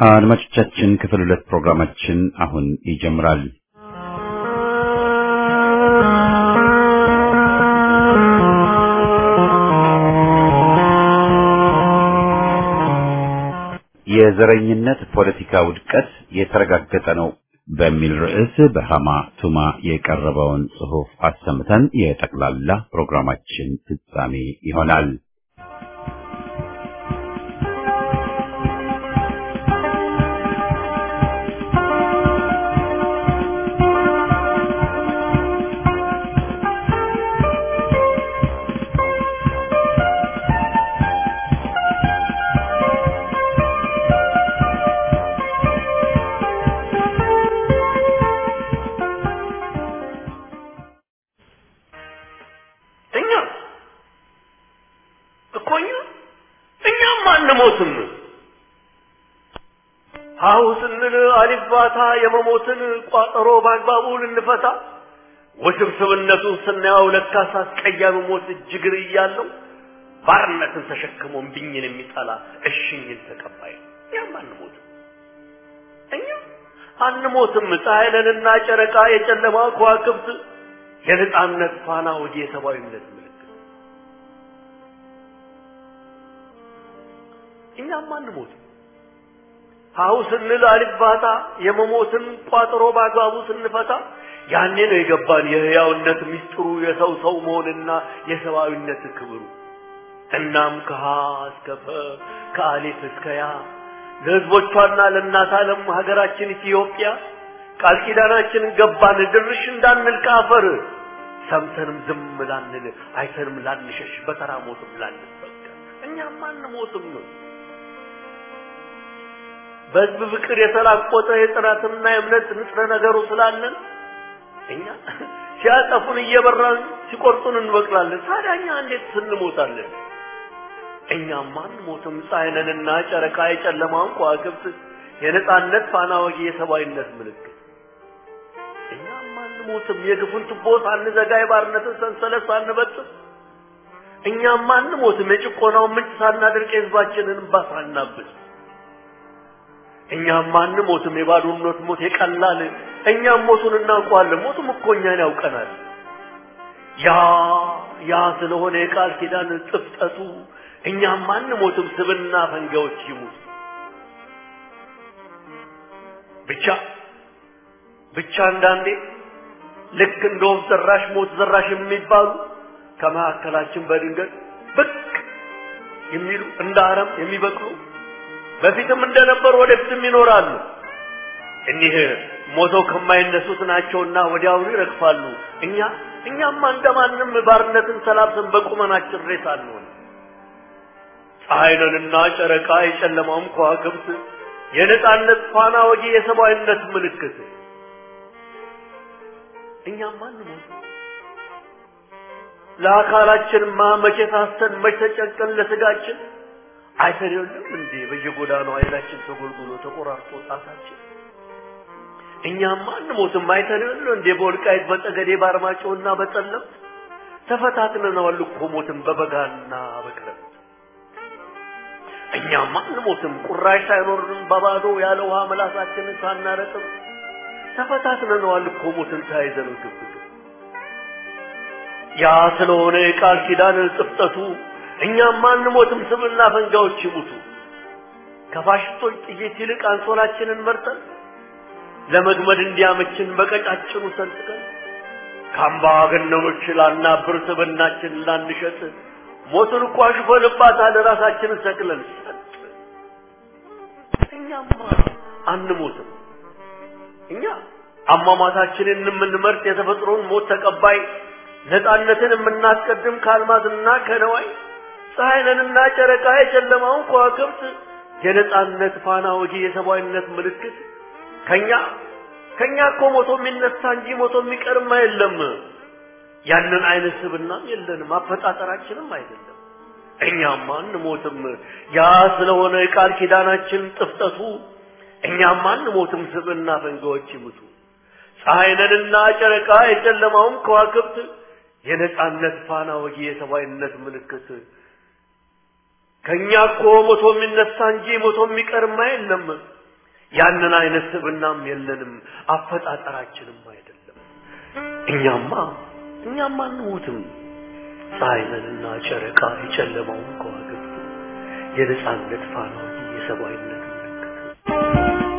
አድማጮቻችን ክፍል ሁለት ፕሮግራማችን አሁን ይጀምራል። የዘረኝነት ፖለቲካ ውድቀት የተረጋገጠ ነው በሚል ርዕስ በሃማ ቱማ የቀረበውን ጽሑፍ አሰምተን የጠቅላላ ፕሮግራማችን ፍጻሜ ይሆናል። እኛ እኮ እኛ እኛም አንሞትም። ሀሁ ስንል አሊባታ የመሞትን ቋጠሮ በአግባቡ ልንፈታ ውስብስብነቱን ስናየው ለካስ አስቀያሚ ሞት እጅግር እያለው ባርነትን ተሸክሞ እምቢኝን የሚጠላ እሽኝን ተቀባይ ነው። እኛም አንሞትም። እኛ አንሞትም። ፀሐይ ነንና ጨረቃ የጨለማ ከዋክብት የነጻነት ፋና ወዲ የሰብአዊነት ምልክት እኛም አንሞትም። ሀሁ ስንል አልባታ የመሞትን ቋጥሮ በአግባቡ ስንፈታ ያኔ ነው የገባን የህያውነት ሚስጥሩ የሰው ሰው መሆንና የሰብአዊነት ክብሩ። እናም ከሀ እስከ ፈ ከአሌፍ እስከ ያ ለህዝቦቿና ለእናት ዓለም ሀገራችን ኢትዮጵያ ቃል ኪዳናችን ገባን ድርሽ እንዳንል ከአፈር ሰምተንም ዝም ላንል አይተንም ላንሸሽ በተራ ሞትም ላንበቀል እኛም አንሞትም። በህዝብ ፍቅር የተላቆጠ የጽናትና የእምነት ንጥረ ነገሩ ስላለን እኛ ሲያጠፉን እየበራን ሲቆርጡን እንበቅላለን። ታዲያ እኛ እንዴት ስንሞታለን? እኛም አንሞትም። ፀሐይ ነንና ጨረቃ የጨለማውን ከዋክብት የነጻነት ፋና ወጊ የሰብአዊነት ምልክት እኛም አንሞትም። የግፉን ቱቦ ሳንዘጋ የባርነትን ሰንሰለት ሳንበጥስ እኛም አንሞትም። የጭቆናውን ምንጭ ሳናደርቅ የህዝባችንን እንባ ሳናብስ እኛም አንሞትም። የባዶነት ሞት የቀላል እኛም ሞቱን እናውቀዋለን። ሞቱም እኮ እኛን ያውቀናል። ያ ያ ስለሆነ የቃል ኪዳን ጥፍጠቱ እኛም አንሞትም። ስብና ፈንጋዎች ይሙት ብቻ ብቻ አንዳንዴ ልክ እንደ ወፍ ዘራሽ ሞት ዘራሽ የሚባሉ ከመካከላችን በድንገት ብቅ የሚሉ እንደ አረም የሚበቅሉ በፊትም እንደነበሩ ወደፊትም ይኖራሉ። እኒህ ሞተው ከማይነሱት ናቸውና ወዲያውኑ ይረግፋሉ። እኛ እኛማ እንደማንም ባርነትን ተላብሰን በቁመናችን ሬሳ አንሆን። ፀሐይ ነንና ጨረቃ የጨለማውም ከዋክብት የነጻነት ፋና ወጊ የሰብአዊነት ምልክት እኛም አንሞት። ለአካላችንማ መቼ ታስተን መቼ ተጨንቀን ለስጋችን አይተን የለም እንዴ በየጎዳናው አይናችን ተጎልጉሎ ተቆራርጦ ጣታችን። እኛም አንሞትም። አይተን የለም እንዴ በወልቃይት በጠገዴ በአርማጭሆና በጠለምት ተፈታትነናል እኮ ሞትን በበጋና በክረምት። እኛም አንሞትም። ቁራሽ ሳይኖርንም በባዶ ያለ ውሃ መላሳችንን ሳናረጥም ተፈታትነነዋል እኮ ሞትን ተያይዘን ግብግብ ያ ስለሆነ የቃል ኪዳን ጥፍጠቱ እኛም አንሞትም። ስምና ፈንጋዎች ይሙቱ። ከፋሽስቶች ጥይት ይልቅ አንሶላችንን መርጠን ለመግመድ እንዲያመችን በቀጫጭኑ ሰንጥቀን ከአምባገነኖች ላናብር ስብናችን ላንሸጥ ሞትን እኮ አሽፈንባታል ራሳችንን ሰቅለን ሰጥ እኛማ አንሞትም። እኛ አሟሟታችንን የምንመርጥ የተፈጥሮን ሞት ተቀባይ ነፃነትን የምናስቀድም ከአልማዝና ከነዋይ ፀሐይ ነንና ጨረቃ የጨለማውን ከዋክብት የነፃነት ፋና ወጊ የሰብአዊነት ምልክት ከኛ ከኛ እኮ ሞቶ የሚነሳ እንጂ ሞቶ የሚቀርማ የለም። ያንን አይነት ስብናም የለንም፣ አፈጣጠራችንም አይደለም። እኛም አንሞትም። ያ ስለሆነ የቃል ኪዳናችን ጥፍጠቱ እኛም አንሞትም። ስብና ፈንጋዎች ይሙቱ። ፀሐይ ነንና ጨረቃ የጨለማውም ከዋክብት የነጻነት ፋና ወጊ የሰብአዊነት ምልክት ከኛ እኮ ሞቶ የሚነሳ እንጂ ሞቶ የሚቀርማ የለም። ያንን አይነት ስብናም የለንም፣ አፈጣጠራችንም አይደለም። እኛማ እኛማ አንሞትም። ፀሐይ ነንና ጨረቃ የጨለማውን ከዋክብት የነጻነት ፋና እንጂ የሰብአዊነት ምልክት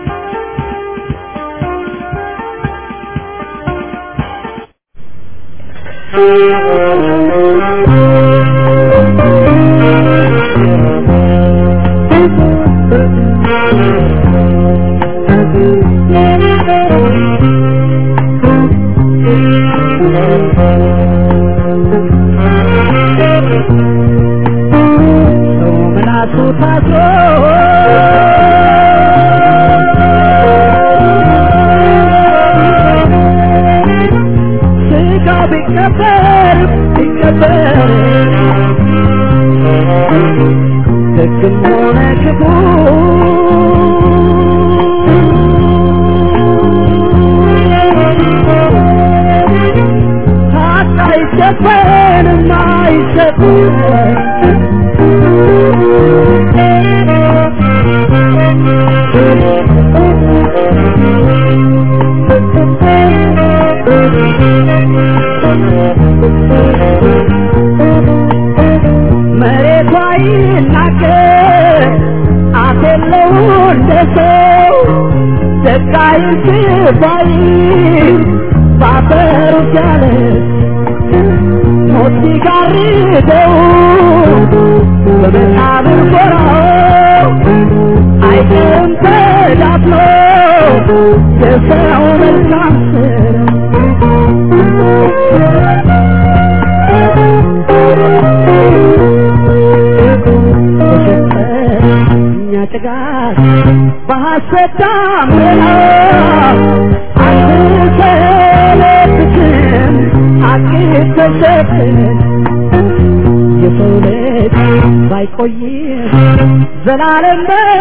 ዘላለም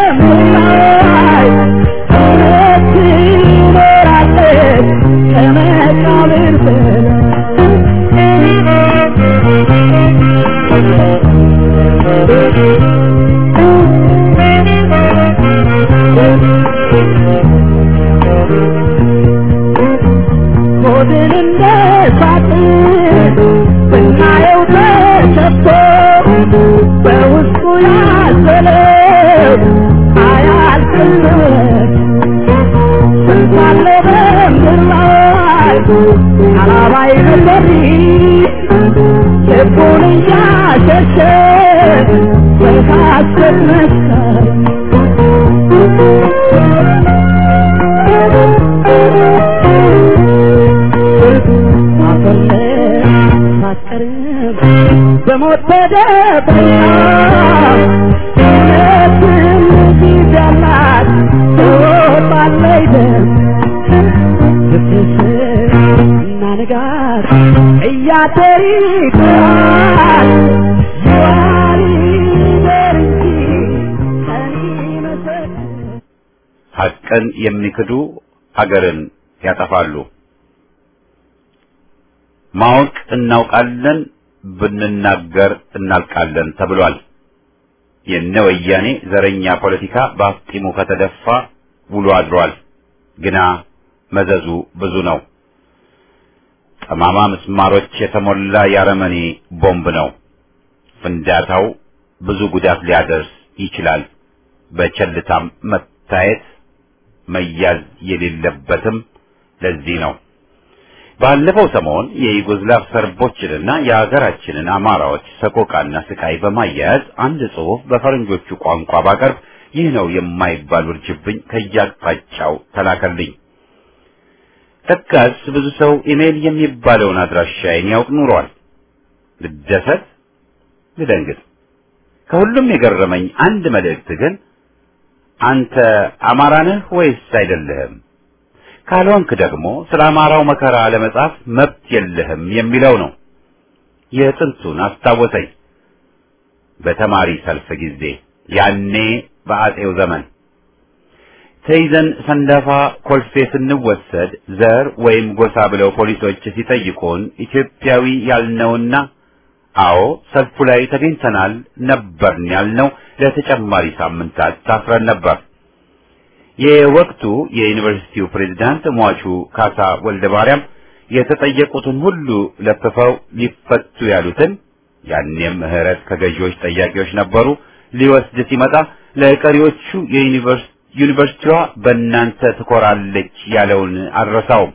በምላይ እውነት ትኖራለች ከመቃብር ሆድን እንደ ሳጥን ብናየው ተሰጥቶ በውስጡ ያዘለው አያልቅለት ስንታለ በምድር ላይ አላባይ ነበር ልቡን እያሸሸ በሐሰት መስከር በሞት ተደብቃ እውነትን ጊዜ ያላት ትወጣለች ደም ስትስር እና ንጋት እያደር ይጥራል ይዋል ይደር እንጂ ቀን ይመሰክር ሐቅን የሚክዱ አገርን ያጠፋሉ። ማወቅ እናውቃለን፣ ብንናገር እናልቃለን ተብሏል። የነ ወያኔ ዘረኛ ፖለቲካ በአፍጢሙ ከተደፋ ውሎ አድሯል። ግና መዘዙ ብዙ ነው። ጠማማ ምስማሮች የተሞላ የአረመኔ ቦምብ ነው። ፍንዳታው ብዙ ጉዳት ሊያደርስ ይችላል። በቸልታም መታየት መያዝ የሌለበትም ለዚህ ነው። ባለፈው ሰሞን የዩጎዝላቭ ሰርቦችንና የሀገራችንን አማራዎች ሰቆቃና ስቃይ በማያያዝ አንድ ጽሑፍ በፈረንጆቹ ቋንቋ ባቀርብ ይህ ነው የማይባል ውርጅብኝ ከያቅጣጫው ተላከልኝ። ለካስ ብዙ ሰው ኢሜል የሚባለውን አድራሻዬን ያውቅ ኑሯል። ልደሰት፣ ልደንግጥ። ከሁሉም የገረመኝ አንድ መልእክት ግን አንተ አማራ ነህ ወይስ አይደለህም? ካልሆንክ ደግሞ ስለ አማራው መከራ ለመጻፍ መብት የለህም የሚለው ነው። የጥንቱን አስታወሰኝ። በተማሪ ሰልፍ ጊዜ ያኔ በአጼው ዘመን ተይዘን ሰንዳፋ ኮልፌ ስንወሰድ ዘር ወይም ጎሳ ብለው ፖሊሶች ሲጠይቁን ኢትዮጵያዊ ያልነውና አዎ ሰልፉ ላይ ተገኝተናል ነበርን ያልነው ለተጨማሪ ሳምንታት ታስረን ነበር። የወቅቱ የዩኒቨርሲቲው ፕሬዝዳንት ሟቹ ካሳ ወልደ ማርያም የተጠየቁትን ሁሉ ለፍፈው ሊፈቱ ያሉትን ያኔም ምህረት ከገዢዎች ጠያቂዎች ነበሩ ሊወስድ ሲመጣ ለቀሪዎቹ ዩኒቨርሲቲዋ በእናንተ ትኮራለች ያለውን አልረሳውም።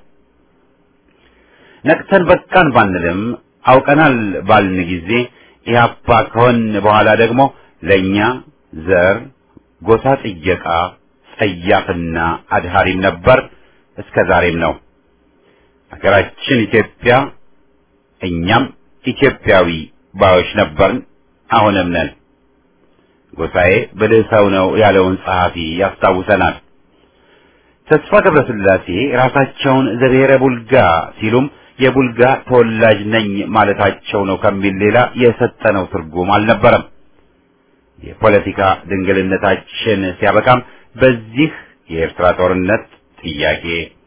ነቅተን በቃን ባንልም አውቀናል ባልን ጊዜ ኢህአፓ ከሆን በኋላ ደግሞ ለእኛ ዘር ጎሳ ጥየቃ ጸያፍና አድሃሪም ነበር፣ እስከ ዛሬም ነው። ሀገራችን ኢትዮጵያ እኛም ኢትዮጵያዊ ባዮች ነበርን፣ አሁንም ነን። ጎሳዬ ብልህ ሰው ነው ያለውን ጸሐፊ ያስታውሰናል። ተስፋ ገብረስላሴ ራሳቸውን ዘብሔረ ቡልጋ ሲሉም የቡልጋ ተወላጅ ነኝ ማለታቸው ነው ከሚል ሌላ የሰጠነው ትርጉም አልነበረም። የፖለቲካ ድንግልነታችን ሲያበቃም በዚህ የኤርትራ ጦርነት ጥያቄ፣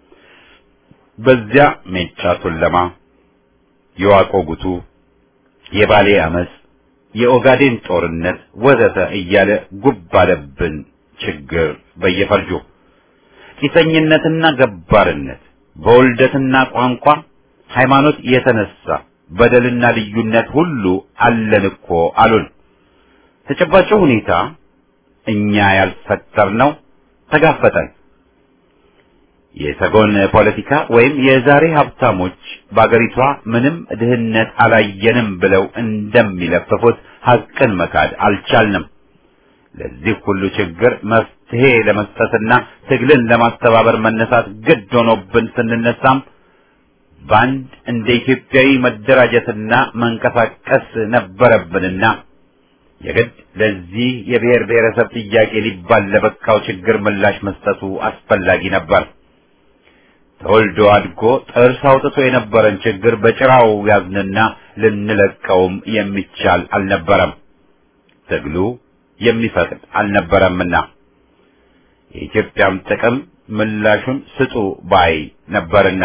በዚያ ሜጫ ቱለማ፣ የዋቆ ጉቱ፣ የባሌ አመፅ፣ የኦጋዴን ጦርነት ወዘተ እያለ ጉብ አለብን ችግር በየፈርጁ ቂሰኝነትና ገባርነት በውልደትና ቋንቋ ሃይማኖት የተነሳ በደልና ልዩነት ሁሉ አለን እኮ አሉን። ተጨባጭ ሁኔታ እኛ ያልፈጠርነው ተጋፈጠን። የሰጎን ፖለቲካ ወይም የዛሬ ሀብታሞች በአገሪቷ ምንም ድህነት አላየንም ብለው እንደሚለፍፉት ሐቅን መካድ አልቻልንም። ለዚህ ሁሉ ችግር መፍትሄ ለመስጠትና ትግልን ለማስተባበር መነሳት ግድ ሆኖብን ስንነሳም በአንድ እንደ ኢትዮጵያዊ መደራጀትና መንቀሳቀስ ነበረብንና የግድ ለዚህ የብሔር ብሔረሰብ ጥያቄ ሊባል ለበቃው ችግር ምላሽ መስጠቱ አስፈላጊ ነበር። ተወልዶ አድጎ ጥርስ አውጥቶ የነበረን ችግር በጭራው ያዝንና ልንለቀውም የሚቻል አልነበረም። ትግሉ የሚፈቅድ አልነበረምና የኢትዮጵያም ጥቅም ምላሹን ስጡ ባይ ነበርና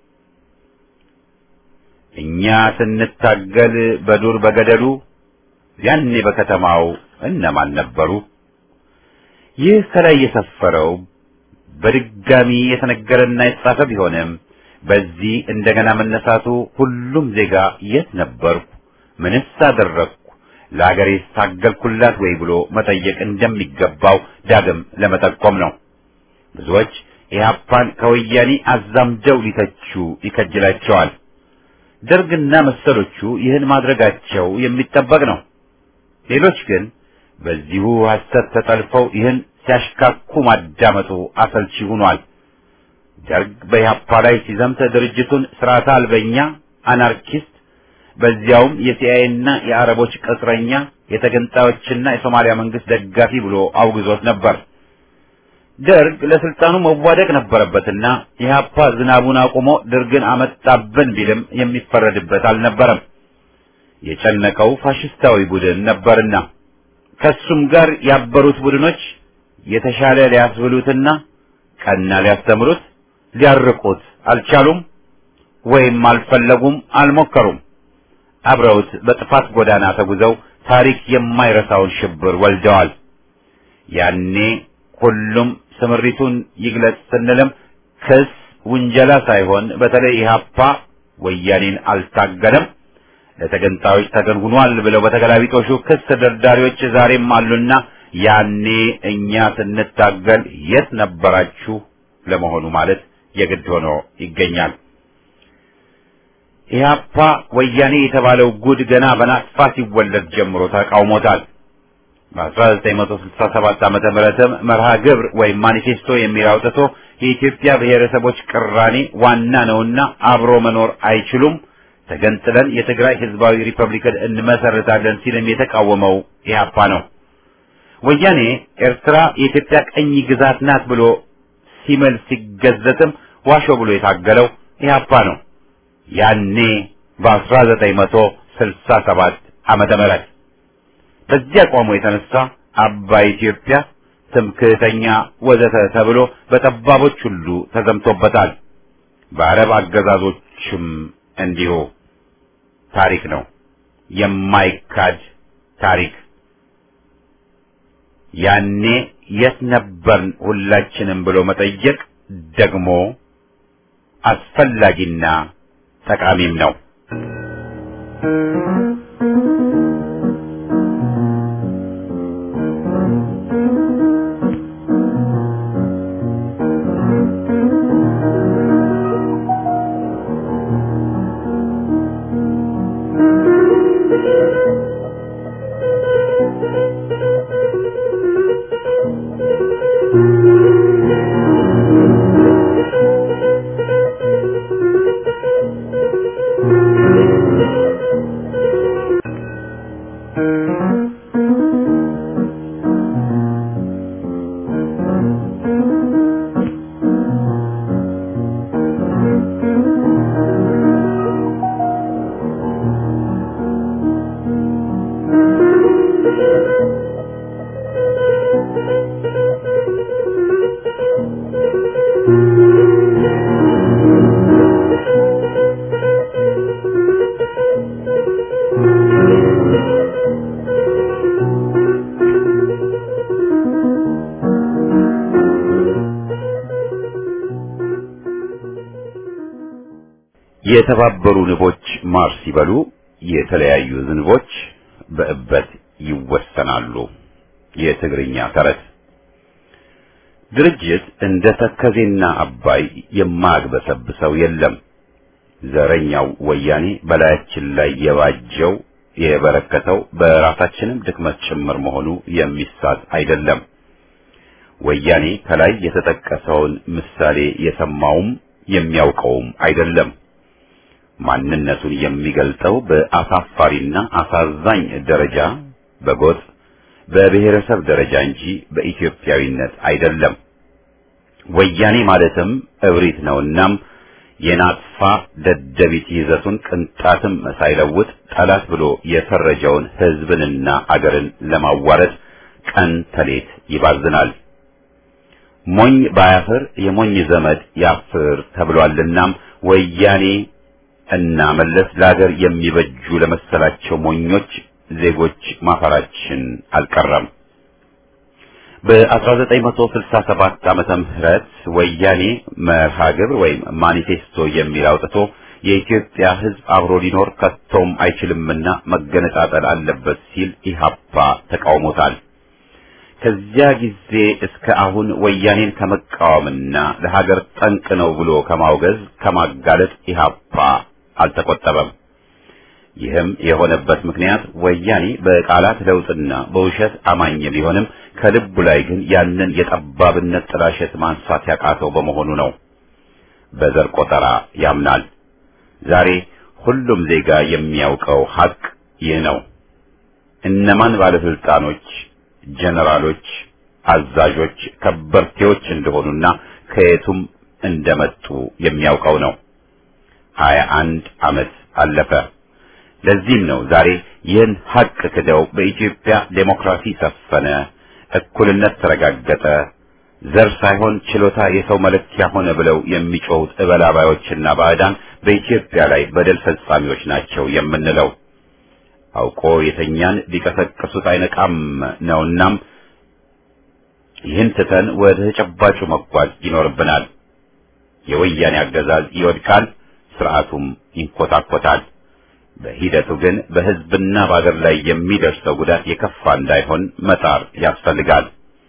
እኛ ስንታገል በዱር በገደሉ ያኔ በከተማው እነማን ነበሩ? ይህ ከላይ የሰፈረው በድጋሚ የተነገረና የተጻፈ ቢሆንም በዚህ እንደገና መነሳቱ ሁሉም ዜጋ የት ነበርኩ፣ ምንስ አደረግኩ፣ ለአገሬ ታገልኩላት ወይ ብሎ መጠየቅ እንደሚገባው ዳግም ለመጠቆም ነው። ብዙዎች ኢህአፓን ከወያኔ አዛምደው ሊተቹ ይከጅላቸዋል። ደርግና መሰሎቹ ይህን ማድረጋቸው የሚጠበቅ ነው። ሌሎች ግን በዚሁ ሐሰት ተጠልፈው ይህን ሲያሽካኩ ማዳመጡ አሰልቺ ሆኗል። ደርግ በኢህአፓ ላይ ሲዘምት ድርጅቱን ስርዓተ አልበኛ አናርኪስት፣ በዚያውም የሲአይኤና የአረቦች ቅጥረኛ፣ የተገንጣዮችና የሶማሊያ መንግስት ደጋፊ ብሎ አውግዞት ነበር። ደርግ ለስልጣኑ መዋደቅ ነበረበትና ኢህአፓ ዝናቡን አቁሞ ደርግን አመጣብን ቢልም የሚፈረድበት አልነበረም። የጨነቀው ፋሽስታዊ ቡድን ነበርና ከሱም ጋር ያበሩት ቡድኖች የተሻለ ሊያስብሉትና ቀና ሊያስተምሩት ሊያርቁት አልቻሉም፣ ወይም አልፈለጉም፣ አልሞከሩም። አብረውት በጥፋት ጎዳና ተጉዘው ታሪክ የማይረሳውን ሽብር ወልደዋል። ያኔ ሁሉም ስምሪቱን ይግለጽ ስንልም ክስ ውንጀላ ሳይሆን በተለይ ኢህአፓ ወያኔን አልታገለም ለተገንጣዮች ተገን ሆኗል ብለው በተገላቢጦሹ ክስ ደርዳሪዎች ዛሬም አሉና ያኔ እኛ ስንታገል የት ነበራችሁ ለመሆኑ ማለት የግድ ሆኖ ይገኛል። ኢህአፓ ወያኔ የተባለው ጉድ ገና በናጥፋ ሲወለድ ጀምሮ ተቃውሞታል። በ1967 ዓመተ ምህረትም መርሃ ግብር ወይም ማኒፌስቶ የሚል አውጥቶ የኢትዮጵያ ብሔረሰቦች ቅራኔ ዋና ነውና አብሮ መኖር አይችሉም፣ ተገንጥለን የትግራይ ህዝባዊ ሪፐብሊክን እንመሰርታለን ሲልም የተቃወመው ኢህአፓ ነው። ወያኔ ኤርትራ የኢትዮጵያ ቀኝ ግዛት ናት ብሎ ሲምል ሲገዘትም ዋሾ ብሎ የታገለው ኢህአፓ ነው። ያኔ በ1967 ዓመተ ምህረት በዚህ አቋሙ የተነሳ አባይ ኢትዮጵያ፣ ትምክህተኛ ወዘተ ተብሎ በጠባቦች ሁሉ ተዘምቶበታል። በአረብ አገዛዞችም እንዲሁ ታሪክ ነው፣ የማይካድ ታሪክ። ያኔ የት ነበርን ሁላችንም ብሎ መጠየቅ ደግሞ አስፈላጊና ጠቃሚም ነው። የተባበሩ ንቦች ማር ሲበሉ የተለያዩ ዝንቦች በእበት ይወሰናሉ። የትግርኛ ተረት። ድርጅት እንደ ተከዜና አባይ የማያግበሰብሰው የለም። ዘረኛው ወያኔ በላያችን ላይ የባጀው የበረከተው በራሳችንም ድክመት ጭምር መሆኑ የሚሳት አይደለም። ወያኔ ከላይ የተጠቀሰውን ምሳሌ የሰማውም የሚያውቀውም አይደለም። ማንነቱን የሚገልጠው በአሳፋሪና አሳዛኝ ደረጃ በጎጥ በብሔረሰብ ደረጃ እንጂ በኢትዮጵያዊነት አይደለም። ወያኔ ማለትም እብሪት ነውናም የናጥፋ ደደቢት ይዘቱን ቅንጣትም ሳይለውጥ ጠላት ብሎ የፈረጀውን ሕዝብንና አገርን ለማዋረድ ቀን ተሌት ይባዝናል። ሞኝ ባያፍር የሞኝ ዘመድ ያፍር ተብሏልናም ወያኔ እና መለስ ለሀገር የሚበጁ ለመሰላቸው ሞኞች ዜጎች ማፈራችን አልቀረም። በ1967 ዓመተ ምህረት ወያኔ መርሃ ግብር ወይም ማኒፌስቶ የሚል አውጥቶ የኢትዮጵያ ሕዝብ አብሮ ሊኖር ከቶም አይችልምና መገነጣጠል አለበት ሲል ኢህአፓ ተቃውሞታል። ከዚያ ጊዜ እስከ አሁን ወያኔን ከመቃወምና ለሀገር ጠንቅ ነው ብሎ ከማውገዝ ከማጋለጥ ኢህአፓ አልተቆጠበም። ይህም የሆነበት ምክንያት ወያኔ በቃላት ለውጥና በውሸት አማኝ ቢሆንም ከልቡ ላይ ግን ያንን የጠባብነት ጥላሸት ማንሳት ያቃተው በመሆኑ ነው። በዘር ቆጠራ ያምናል። ዛሬ ሁሉም ዜጋ የሚያውቀው ሀቅ ይህ ነው። እነማን ባለስልጣኖች፣ ጀነራሎች፣ አዛዦች፣ ከበርቴዎች እንደሆኑና ከየቱም እንደመጡ የሚያውቀው ነው። ሀያ አንድ ዓመት አለፈ። ለዚህም ነው ዛሬ ይህን ሀቅ ክደው በኢትዮጵያ ዴሞክራሲ ሰፈነ፣ እኩልነት ተረጋገጠ፣ ዘር ሳይሆን ችሎታ የሰው መለኪያ ሆነ ብለው የሚጮሁት እበላባዮችና ባዕዳን በኢትዮጵያ ላይ በደል ፈጻሚዎች ናቸው የምንለው። አውቆ የተኛን ሊቀሰቅሱት አይነቃም ነውናም ይህን ትተን ወደ ተጨባጩ መጓዝ ይኖርብናል። የወያኔ አገዛዝ ይወድቃል፣ ስርዓቱም ይንኮታኮታል። በሂደቱ ግን በሕዝብና በአገር ላይ የሚደርሰው ጉዳት የከፋ እንዳይሆን መጣር ያስፈልጋል።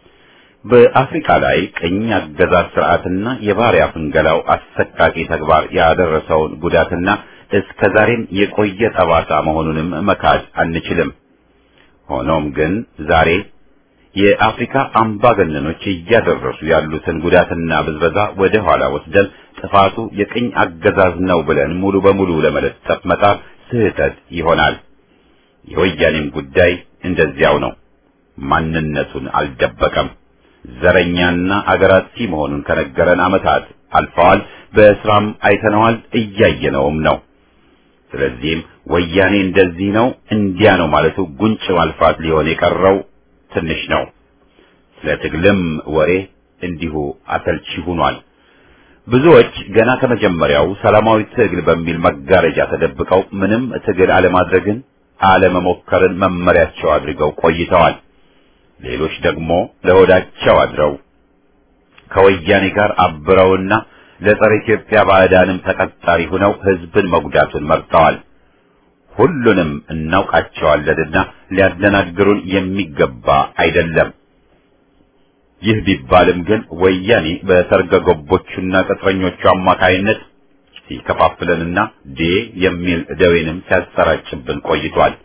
በአፍሪካ ላይ ቅኝ አገዛዝ ስርዓትና የባሪያ ፍንገላው አሰቃቂ ተግባር ያደረሰውን ጉዳትና እስከ ዛሬም የቆየ ጠባሳ መሆኑንም መካድ አንችልም። ሆኖም ግን ዛሬ የአፍሪካ አምባገነኖች እያደረሱ ያሉትን ጉዳትና ብዝበዛ ወደ ኋላ ወስደን ጥፋቱ የቅኝ አገዛዝ ነው ብለን ሙሉ በሙሉ ለመለጠፍ መጣር ስህተት ይሆናል። የወያኔም ጉዳይ እንደዚያው ነው። ማንነቱን አልደበቀም። ዘረኛና አገራሲ መሆኑን ከነገረን ዓመታት አልፈዋል። በስራም አይተነዋል፣ እያየነውም ነው። ስለዚህም ወያኔ እንደዚህ ነው እንዲያ ነው ማለቱ ጉንጭ ማልፋት ሊሆን የቀረው ትንሽ ነው። ስለ ትግልም ወሬ እንዲሁ አሰልቺ ሆኗል። ብዙዎች ገና ከመጀመሪያው ሰላማዊ ትግል በሚል መጋረጃ ተደብቀው ምንም ትግል አለማድረግን አለመሞከርን መመሪያቸው አድርገው ቆይተዋል። ሌሎች ደግሞ ለሆዳቸው አድረው ከወያኔ ጋር አብረውና ለጸረ ኢትዮጵያ ባዕዳንም ተቀጣሪ ሆነው ህዝብን መጉዳቱን መርጠዋል። ሁሉንም እናውቃቸዋለንና ሊያደናግሩን የሚገባ አይደለም። ይህ ቢባልም ግን ወያኔ በሰርገ ገቦቹና ቅጥረኞቹ አማካይነት ሲከፋፍለንና ዴ የሚል ደዌንም ሲያሰራጭብን ቆይቷል።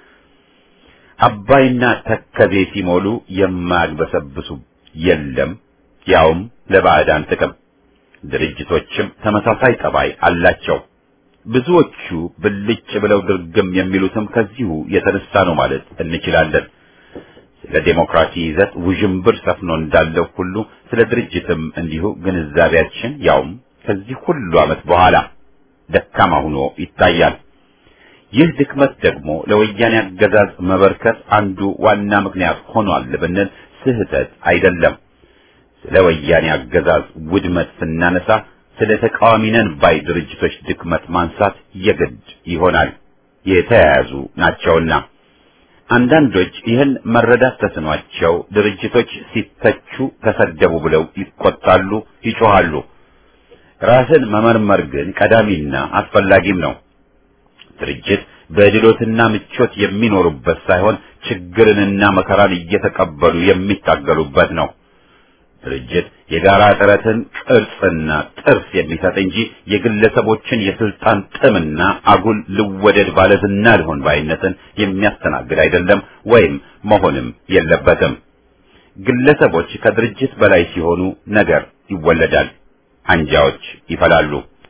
አባይና ተከዜ ሲሞሉ የማያግበሰብሱ የለም፣ ያውም ለባዕዳን ጥቅም። ድርጅቶችም ተመሳሳይ ጠባይ አላቸው። ብዙዎቹ ብልጭ ብለው ድርግም የሚሉትም ከዚሁ የተነሳ ነው ማለት እንችላለን። ስለ ዴሞክራሲ ይዘት ውዥንብር ሰፍኖ እንዳለው ሁሉ ስለ ድርጅትም እንዲሁ ግንዛቤያችን ያውም ከዚህ ሁሉ ዓመት በኋላ ደካማ ሆኖ ይታያል። ይህ ድክመት ደግሞ ለወያኔ አገዛዝ መበርከት አንዱ ዋና ምክንያት ሆኗል ብንል ስህተት አይደለም። ስለ ወያኔ አገዛዝ ውድመት ስናነሳ ስለ ተቃዋሚ ነን ባይ ድርጅቶች ድክመት ማንሳት የግድ ይሆናል፣ የተያያዙ ናቸውና። አንዳንዶች ይህን መረዳት ተስኗቸው ድርጅቶች ሲተቹ ተሰደቡ ብለው ይቆጣሉ፣ ይጮሃሉ። ራስን መመርመር ግን ቀዳሚና አስፈላጊም ነው። ድርጅት በድሎትና ምቾት የሚኖሩበት ሳይሆን ችግርንና መከራን እየተቀበሉ የሚታገሉበት ነው። ድርጅት የጋራ ጥረትን ቅርጽና ጥርስ የሚሰጥ እንጂ የግለሰቦችን የስልጣን ጥምና አጉል ልወደድ ባለዝና ልሆን ባይነትን የሚያስተናግድ አይደለም ወይም መሆንም የለበትም። ግለሰቦች ከድርጅት በላይ ሲሆኑ ነገር ይወለዳል፣ አንጃዎች ይፈላሉ።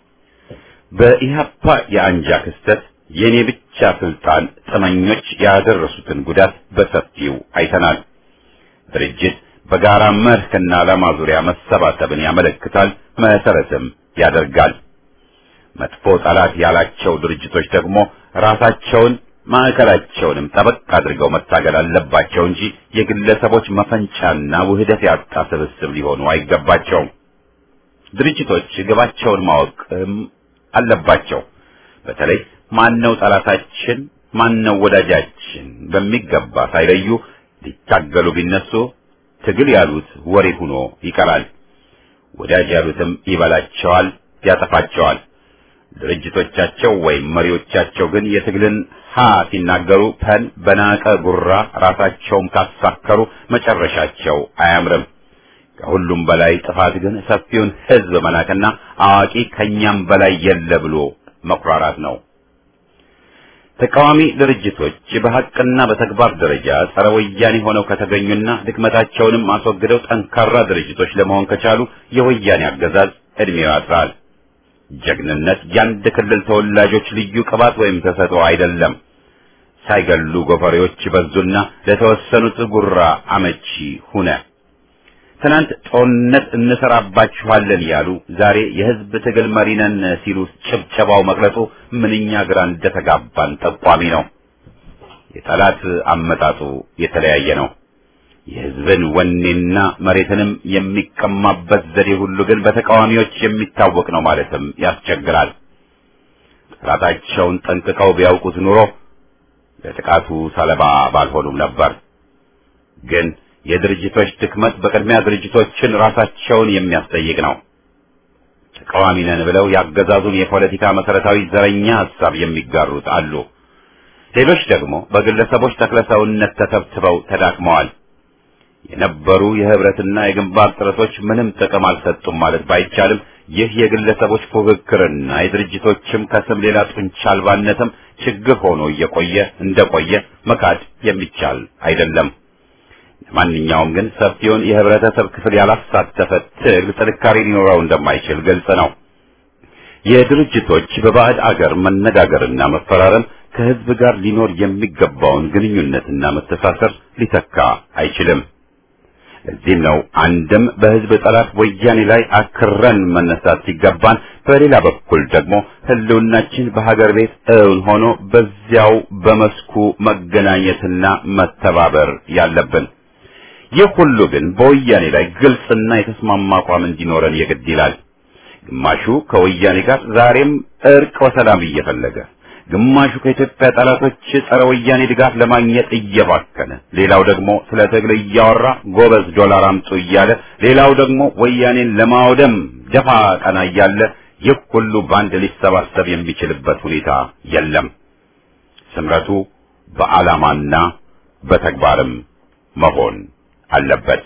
በኢህአፓ የአንጃ ክስተት የኔ ብቻ ስልጣን ጥመኞች ያደረሱትን ጉዳት በሰፊው አይተናል። ድርጅት በጋራ መርህና ዓላማ ዙሪያ መሰባሰብን ያመለክታል፣ መሰረትም ያደርጋል። መጥፎ ጠላት ያላቸው ድርጅቶች ደግሞ ራሳቸውን ማዕከላቸውንም ጠበቅ አድርገው መታገል አለባቸው እንጂ የግለሰቦች መፈንጫና ውህደት ያጣ ስብስብ ሊሆኑ አይገባቸውም። ድርጅቶች ግባቸውን ማወቅም አለባቸው። በተለይ ማነው ጠላታችን፣ ማነው ወዳጃችን በሚገባ ሳይለዩ ሊታገሉ ቢነሱ ትግል ያሉት ወሬ ሆኖ ይቀራል። ወዳጅ ያሉትም ይበላቸዋል፣ ያጠፋቸዋል። ድርጅቶቻቸው ወይም መሪዎቻቸው ግን የትግልን ሀ ሲናገሩ ፐን በናቀ ጉራ ራሳቸውም ካሳከሩ መጨረሻቸው አያምርም። ከሁሉም በላይ ጥፋት ግን ሰፊውን ሕዝብ መናቅና አዋቂ ከኛም በላይ የለ ብሎ መኩራራት ነው። ተቃዋሚ ድርጅቶች በሐቅና በተግባር ደረጃ ጸረ ወያኔ ሆነው ከተገኙና ድክመታቸውንም አስወግደው ጠንካራ ድርጅቶች ለመሆን ከቻሉ የወያኔ አገዛዝ ዕድሜው ያጥራል። ጀግንነት የአንድ ክልል ተወላጆች ልዩ ቅባት ወይም ተሰጥኦ አይደለም። ሳይገሉ ጎፈሬዎች በዙና ለተወሰኑት ጉራ አመቺ ሁነ። ትናንት ጦርነት እንሰራባችኋለን ያሉ ዛሬ የህዝብ ትግል መሪ ነን ሲሉ ጭብጨባው መቅለጡ ምንኛ ግራ እንደተጋባን ጠቋሚ ነው። የጠላት አመጣጡ የተለያየ ነው። የህዝብን ወኔና መሬትንም የሚቀማበት ዘዴ ሁሉ ግን በተቃዋሚዎች የሚታወቅ ነው ማለትም ያስቸግራል። ጠላታቸውን ጠንቅቀው ቢያውቁት ኑሮ ለጥቃቱ ሰለባ ባልሆኑም ነበር ግን የድርጅቶች ድክመት በቅድሚያ ድርጅቶችን ራሳቸውን የሚያስጠይቅ ነው። ተቃዋሚ ነን ብለው ያገዛዙን የፖለቲካ መሰረታዊ ዘረኛ ሐሳብ የሚጋሩት አሉ። ሌሎች ደግሞ በግለሰቦች ተክለሰውነት ተተብትበው ተዳክመዋል። የነበሩ የህብረትና የግንባር ጥረቶች ምንም ጥቅም አልሰጡም ማለት ባይቻልም ይህ የግለሰቦች ፉክክርና የድርጅቶችም ከስም ሌላ ጡንቻ አልባነትም ችግር ሆኖ እየቆየ እንደቆየ መካድ የሚቻል አይደለም። ለማንኛውም ግን ሰፊውን የህብረተሰብ ክፍል ያላሳተፈ ትግል ጥንካሬ ሊኖረው እንደማይችል ግልጽ ነው። የድርጅቶች በባዕድ አገር መነጋገርና መፈራረም ከህዝብ ጋር ሊኖር የሚገባውን ግንኙነትና መተሳሰር ሊተካ አይችልም። ለዚህም ነው አንድም በህዝብ ጠላት ወያኔ ላይ አክረን መነሳት ሲገባን፣ በሌላ በኩል ደግሞ ህልውናችን በሀገር ቤት እውን ሆኖ በዚያው በመስኩ መገናኘትና መተባበር ያለብን። ይህ ሁሉ ግን በወያኔ ላይ ግልጽና የተስማማ አቋም እንዲኖረን የግድ ይላል። ግማሹ ከወያኔ ጋር ዛሬም እርቅ ወሰላም እየፈለገ ግማሹ ከኢትዮጵያ ጠላቶች ጸረ ወያኔ ድጋፍ ለማግኘት እየባከነ፣ ሌላው ደግሞ ስለ ትግል እያወራ ጎበዝ ዶላር አምጡ እያለ፣ ሌላው ደግሞ ወያኔን ለማውደም ደፋ ቀና እያለ ይህ ሁሉ በአንድ ሊሰባሰብ የሚችልበት ሁኔታ የለም። ስምረቱ በዓላማና በተግባርም መሆን አለበት።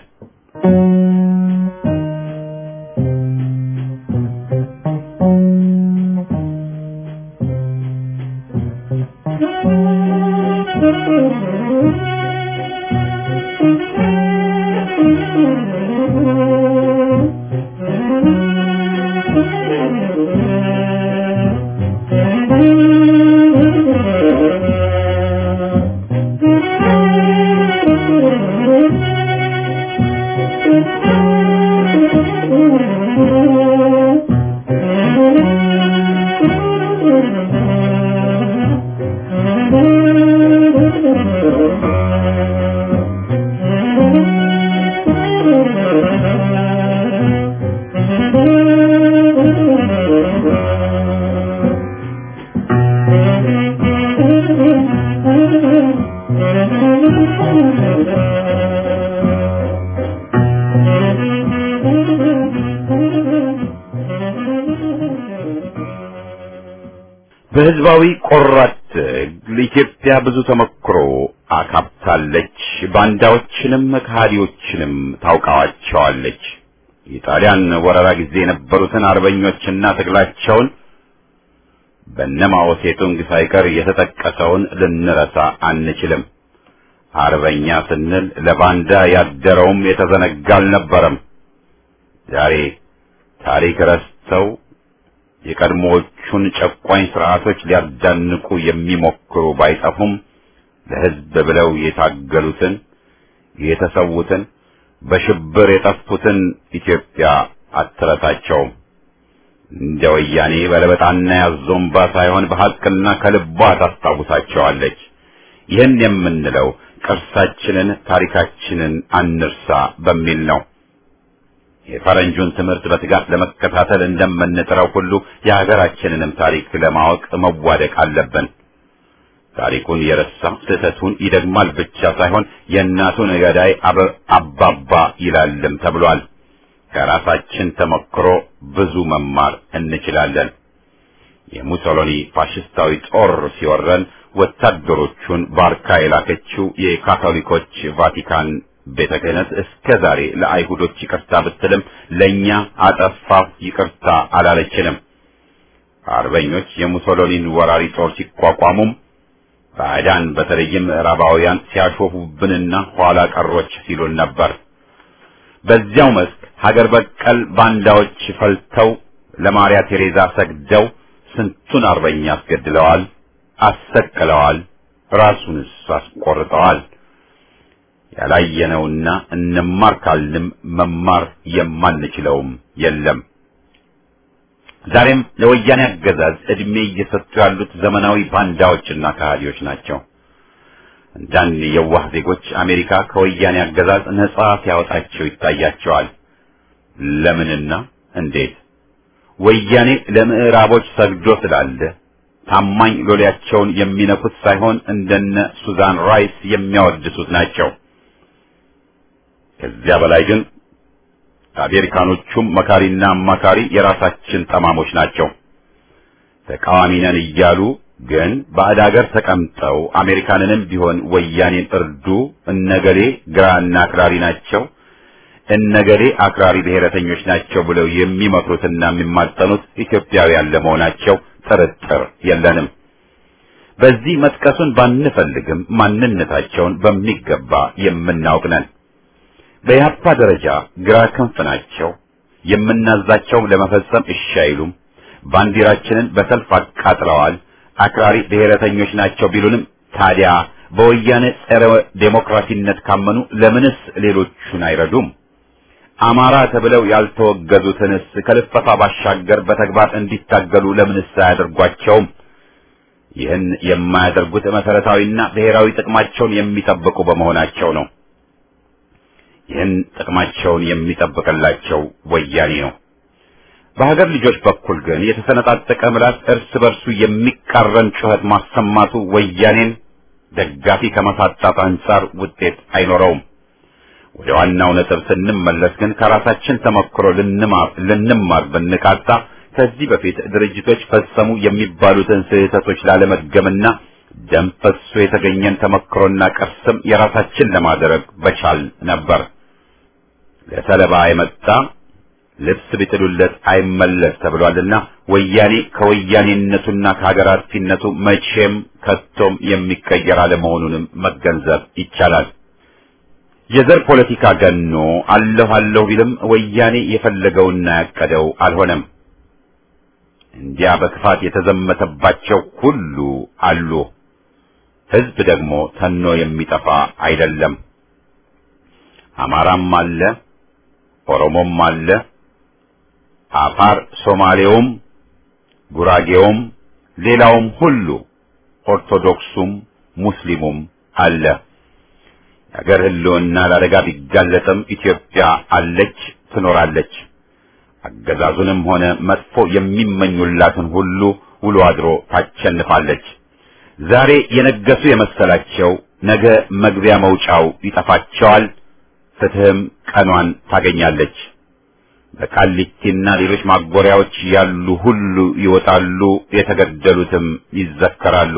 በህዝባዊ ቆራት ትግል ኢትዮጵያ ብዙ ተመክሮ አካብታለች። ባንዳዎችንም ከሃዲዎችንም ታውቃዋቸዋለች። የጣሊያን ወረራ ጊዜ የነበሩትን አርበኞችና ትግላቸውን በነማኦ ሴቱንግ ሳይቀር የተጠቀሰውን ልንረሳ አንችልም። አርበኛ ስንል ለባንዳ ያደረውም የተዘነጋ አልነበረም። ዛሬ ታሪክ ረስተው የቀድሞዎቹን ጨቋኝ ስርዓቶች ሊያዳንቁ የሚሞክሩ ባይጠፉም ለህዝብ ብለው የታገሉትን የተሰዉትን በሽብር የጠፉትን ኢትዮጵያ አትረሳቸውም። እንደ ወያኔ በለበጣና ያዞምባ ሳይሆን በሐቅና ከልቧ ታስታውሳቸዋለች። ይህን የምንለው ቅርሳችንን፣ ታሪካችንን አንርሳ በሚል ነው። የፈረንጁን ትምህርት በትጋት ለመከታተል እንደምንጥረው ሁሉ የሀገራችንንም ታሪክ ለማወቅ መዋደቅ አለብን። ታሪኩን የረሳ ስህተቱን ይደግማል ብቻ ሳይሆን የእናቱን ገዳይ አባባ ይላልም ተብሏል። ከራሳችን ተሞክሮ ብዙ መማር እንችላለን። የሙሶሎኒ ፋሽስታዊ ጦር ሲወረን ወታደሮቹን ባርካ የላከችው የካቶሊኮች ቫቲካን ቤተ ክህነት እስከ ዛሬ ለአይሁዶች ይቅርታ ብትልም ለእኛ አጠፋሁ ይቅርታ አላለችንም። አርበኞች የሙሶሎኒን ወራሪ ጦር ሲቋቋሙም ባዕዳን በተለይም ምዕራባውያን ሲያሾፉብንና ኋላ ቀሮች ሲሉን ነበር። በዚያው መስክ ሀገር በቀል ባንዳዎች ፈልተው ለማርያ ቴሬዛ ሰግደው ስንቱን አርበኛ አስገድለዋል፣ አሰቅለዋል፣ ራሱንስ አስቆርጠዋል። ያላየነውና እንማር ካልንም መማር የማንችለውም የለም። ዛሬም ለወያኔ አገዛዝ ዕድሜ እየሰጡ ያሉት ዘመናዊ ባንዳዎችና ከሃዲዎች ናቸው። አንዳንድ የዋህ ዜጎች አሜሪካ ከወያኔ አገዛዝ ነጻ ሲያወጣቸው ይታያቸዋል። ለምንና እንዴት? ወያኔ ለምዕራቦች ሰግዶ ስላለ ታማኝ ሎሌያቸውን የሚነኩት ሳይሆን እንደነ ሱዛን ራይስ የሚያወድሱት ናቸው። ከዚያ በላይ ግን አሜሪካኖቹም መካሪና አማካሪ የራሳችን ጠማሞች ናቸው። ተቃዋሚ ነን እያሉ ግን ባዕድ ሀገር ተቀምጠው አሜሪካንንም ቢሆን ወያኔን እርዱ፣ እነገሌ ግራና አክራሪ ናቸው፣ እነገሌ አክራሪ ብሔረተኞች ናቸው ብለው የሚመክሩትና የሚማጠኑት ኢትዮጵያውያን ለመሆናቸው ጥርጥር የለንም። በዚህ መጥቀሱን ባንፈልግም ማንነታቸውን በሚገባ የምናውቅ ነን። በኢህአፓ ደረጃ ግራ ክንፍ ናቸው። የምናዛቸው ለመፈጸም እሺ አይሉም። ባንዲራችንን በሰልፍ አቃጥለዋል። አክራሪ ብሔረተኞች ናቸው ቢሉንም ታዲያ በወያኔ ጸረ ዴሞክራሲነት ካመኑ ለምንስ ሌሎቹን አይረዱም? አማራ ተብለው ያልተወገዙትንስ ከልፈፋ ባሻገር በተግባር እንዲታገሉ ለምንስ አያደርጓቸውም? ይህን የማያደርጉት መሰረታዊና ብሔራዊ ጥቅማቸውን የሚጠብቁ በመሆናቸው ነው። ይህን ጥቅማቸውን የሚጠብቅላቸው ወያኔ ነው። በሀገር ልጆች በኩል ግን የተሰነጣጠቀ ምላስ እርስ በርሱ የሚቃረን ጩኸት ማሰማቱ ወያኔን ደጋፊ ከማሳጣት አንጻር ውጤት አይኖረውም። ወደ ዋናው ነጥብ ስንመለስ ግን ከራሳችን ተሞክሮ ልንማር ልንማር ብንቃጣ ከዚህ በፊት ድርጅቶች ፈጸሙ የሚባሉትን ስህተቶች ላለመድገምና ደም ፈሶ የተገኘን ተሞክሮና ቅርስም የራሳችን ለማድረግ በቻል ነበር። ለሰለባ የመጣ ልብስ ቢጥሉለት አይመለስ ተብሏልና ወያኔ ከወያኔነቱና ከሀገር አጥፊነቱ መቼም ከቶም የሚቀየር አለመሆኑንም መገንዘብ ይቻላል። የዘር ፖለቲካ ገኖ አለሁ አለሁ ቢልም ወያኔ የፈለገውና ያቀደው አልሆነም። እንዲያ በክፋት የተዘመተባቸው ሁሉ አሉ። ሕዝብ ደግሞ ተኖ የሚጠፋ አይደለም። አማራም አለ፣ ኦሮሞም አለ፣ አፋር፣ ሶማሌውም፣ ጉራጌውም፣ ሌላውም ሁሉ ኦርቶዶክሱም ሙስሊሙም አለ። የአገር ሕልውና ለአደጋ ቢጋለጥም ኢትዮጵያ አለች፣ ትኖራለች። አገዛዙንም ሆነ መጥፎ የሚመኙላትን ሁሉ ውሎ አድሮ ታቸንፋለች። ዛሬ የነገሱ የመሰላቸው ነገ መግቢያ መውጫው ይጠፋቸዋል። ፍትህም ቀኗን ታገኛለች። በቃሊቲና ሌሎች ማጎሪያዎች ያሉ ሁሉ ይወጣሉ፣ የተገደሉትም ይዘከራሉ።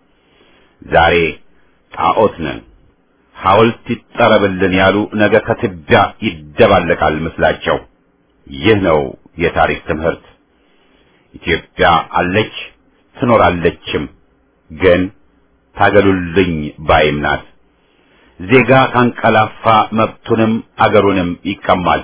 ዛሬ ጣዖት ነን ሐውልት ይጠረብልን ያሉ ነገ ከትቢያ ይደባለቃል ምስላቸው። ይህ ነው የታሪክ ትምህርት። ኢትዮጵያ አለች ትኖራለችም፣ ግን ታገሉልኝ ባይም ናት። ዜጋ ካንቀላፋ መብቱንም አገሩንም ይቀማል።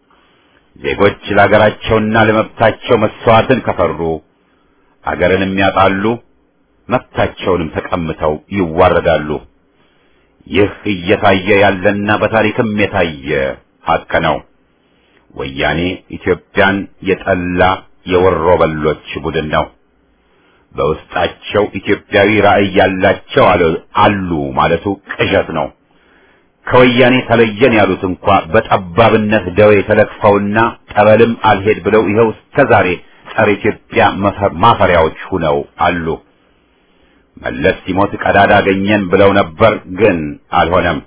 ዜጎች ለአገራቸውና ለመብታቸው መስዋዕትን ከፈሩ አገርንም ያጣሉ፣ መብታቸውንም ተቀምተው ይዋረዳሉ። ይህ እየታየ ያለና በታሪክም የታየ ሀቅ ነው። ወያኔ ኢትዮጵያን የጠላ የወሮ በሎች ቡድን ነው። በውስጣቸው ኢትዮጵያዊ ራዕይ ያላቸው አሉ ማለቱ ቅዠት ነው። ከወያኔ ተለየን ያሉት እንኳ በጠባብነት ደዌ ተለክፈውና ጠበልም አልሄድ ብለው ይኸው እስከዛሬ ጸረ ኢትዮጵያ ማፈሪያዎች ሁነው አሉ። መለስ ሲሞት ቀዳዳ አገኘን ብለው ነበር፣ ግን አልሆነም።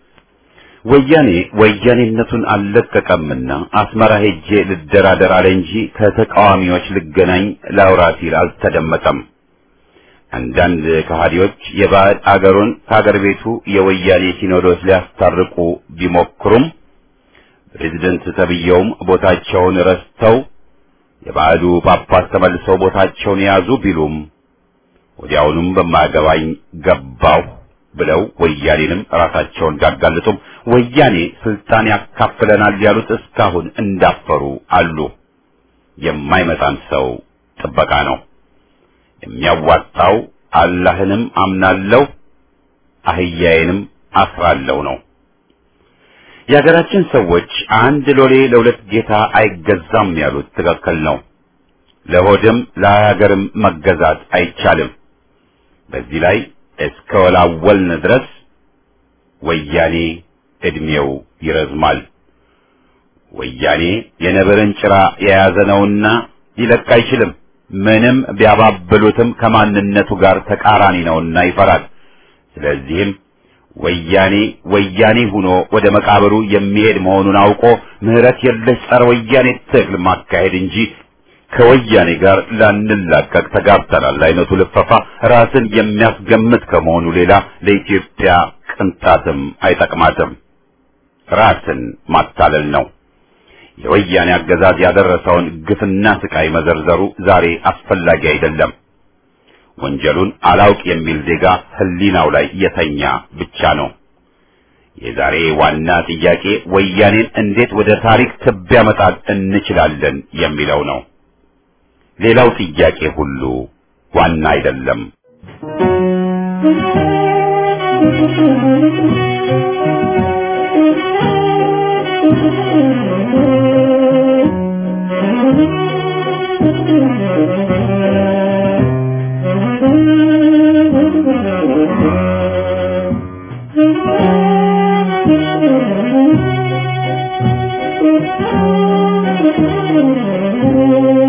ወያኔ ወያኔነቱን አልለቀቀምና አስመራ ሄጄ ልደራደር አለ እንጂ ከተቃዋሚዎች ልገናኝ ላውራ ሲል አልተደመጠም። አንዳንድ ከሃዲዎች የባዕድ አገሩን ከአገር ቤቱ የወያኔ ሲኖዶስ ሊያስታርቁ ቢሞክሩም ፕሬዝደንት ተብየውም ቦታቸውን ረስተው የባዕዱ ጳጳስ ተመልሰው ቦታቸውን የያዙ ቢሉም ወዲያውኑም በማያገባኝ ገባሁ ብለው ወያኔንም ራሳቸውን ቢያጋልጡም ወያኔ ስልጣን ያካፍለናል ያሉት እስካሁን እንዳፈሩ አሉ። የማይመጣን ሰው ጥበቃ ነው የሚያዋጣው። አላህንም አምናለሁ አህያዬንም አስራለሁ ነው። የሀገራችን ሰዎች አንድ ሎሌ ለሁለት ጌታ አይገዛም ያሉት ትክክል ነው። ለሆድም ለሀገርም መገዛት አይቻልም። በዚህ ላይ እስከ ወላወልን ድረስ ወያኔ እድሜው ይረዝማል። ወያኔ የነብርን ጭራ የያዘ ነውና ሊለቅ አይችልም። ምንም ቢያባብሉትም ከማንነቱ ጋር ተቃራኒ ነውና ይፈራል። ስለዚህም ወያኔ ወያኔ ሆኖ ወደ መቃብሩ የሚሄድ መሆኑን አውቆ ምሕረት የለሽ ጸረ ወያኔ ትግል ማካሄድ እንጂ ከወያኔ ጋር ላንላቀቅ ተጋብተናል አይነቱ ልፈፋ ራስን የሚያስገምት ከመሆኑ ሌላ ለኢትዮጵያ ቅንጣትም አይጠቅማትም። ራስን ማታለል ነው። የወያኔ አገዛዝ ያደረሰውን ግፍና ስቃይ መዘርዘሩ ዛሬ አስፈላጊ አይደለም። ወንጀሉን አላውቅ የሚል ዜጋ ሕሊናው ላይ የተኛ ብቻ ነው። የዛሬ ዋና ጥያቄ ወያኔን እንዴት ወደ ታሪክ ትቢያ መጣል እንችላለን የሚለው ነው። ሌላው ጥያቄ ሁሉ ዋና አይደለም። Thank you.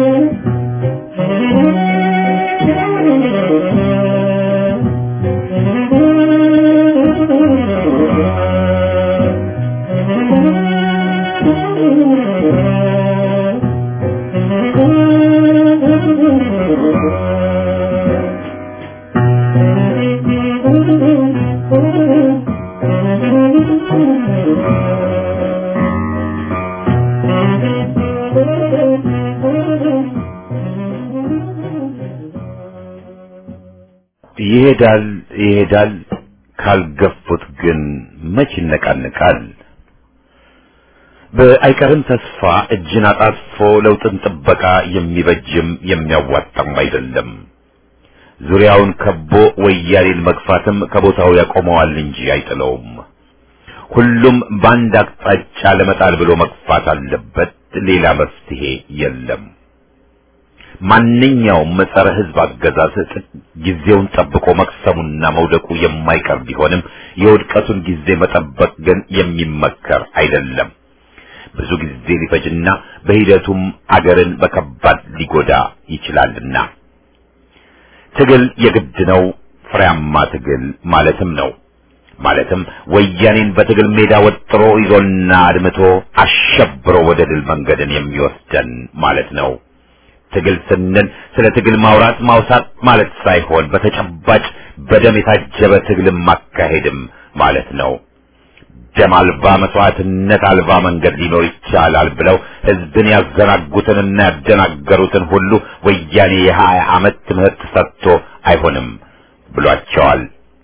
ይሄዳል ይሄዳል፣ ካልገፉት ግን መች ይነቃንቃል። በአይቀርም ተስፋ እጅን አጣጥፎ ለውጥን ጥበቃ የሚበጅም የሚያዋጣም አይደለም። ዙሪያውን ከቦ ወያኔን መግፋትም ከቦታው ያቆመዋል እንጂ አይጥለውም። ሁሉም በአንድ አቅጣጫ ለመጣል ብሎ መግፋት አለበት። ሌላ መፍትሄ የለም። ማንኛውም ጸረ ሕዝብ አገዛዝ ጊዜውን ጠብቆ መክሰሙና መውደቁ የማይቀር ቢሆንም የውድቀቱን ጊዜ መጠበቅ ግን የሚመከር አይደለም። ብዙ ጊዜ ሊፈጅና በሂደቱም አገርን በከባድ ሊጎዳ ይችላልና ትግል የግድ ነው። ፍሬያማ ትግል ማለትም ነው። ማለትም ወያኔን በትግል ሜዳ ወጥሮ ይዞና አድምቶ አሸብሮ ወደ ድል መንገድን የሚወስደን ማለት ነው። ትግል ስንል ስለ ትግል ማውራት ማውሳት ማለት ሳይሆን በተጨባጭ በደም የታጀበ ትግልን ማካሄድም ማለት ነው። ደም አልባ መስዋዕትነት አልባ መንገድ ሊኖር ይቻላል ብለው ህዝብን ያዘናጉትንና ያደናገሩትን ሁሉ ወያኔ የሀያ ዓመት ትምህርት ሰጥቶ አይሆንም ብሏቸዋል።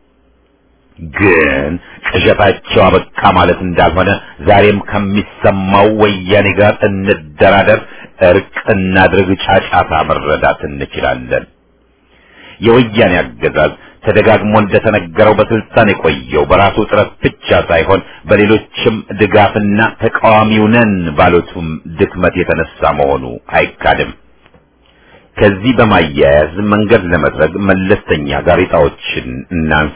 ግን ቅዠታቸው አበቃ ማለት እንዳልሆነ ዛሬም ከሚሰማው ወያኔ ጋር እንደራደር፣ እርቅ እናድርግ ጫጫታ መረዳት እንችላለን። የወያኔ አገዛዝ ተደጋግሞ እንደተነገረው በስልጣን የቆየው በራሱ ጥረት ብቻ ሳይሆን በሌሎችም ድጋፍና ተቃዋሚው ነን ባሉትም ድክመት የተነሳ መሆኑ አይካድም። ከዚህ በማያያዝ መንገድ ለመድረግ መለስተኛ ጋሬጣዎችን እናንሳ።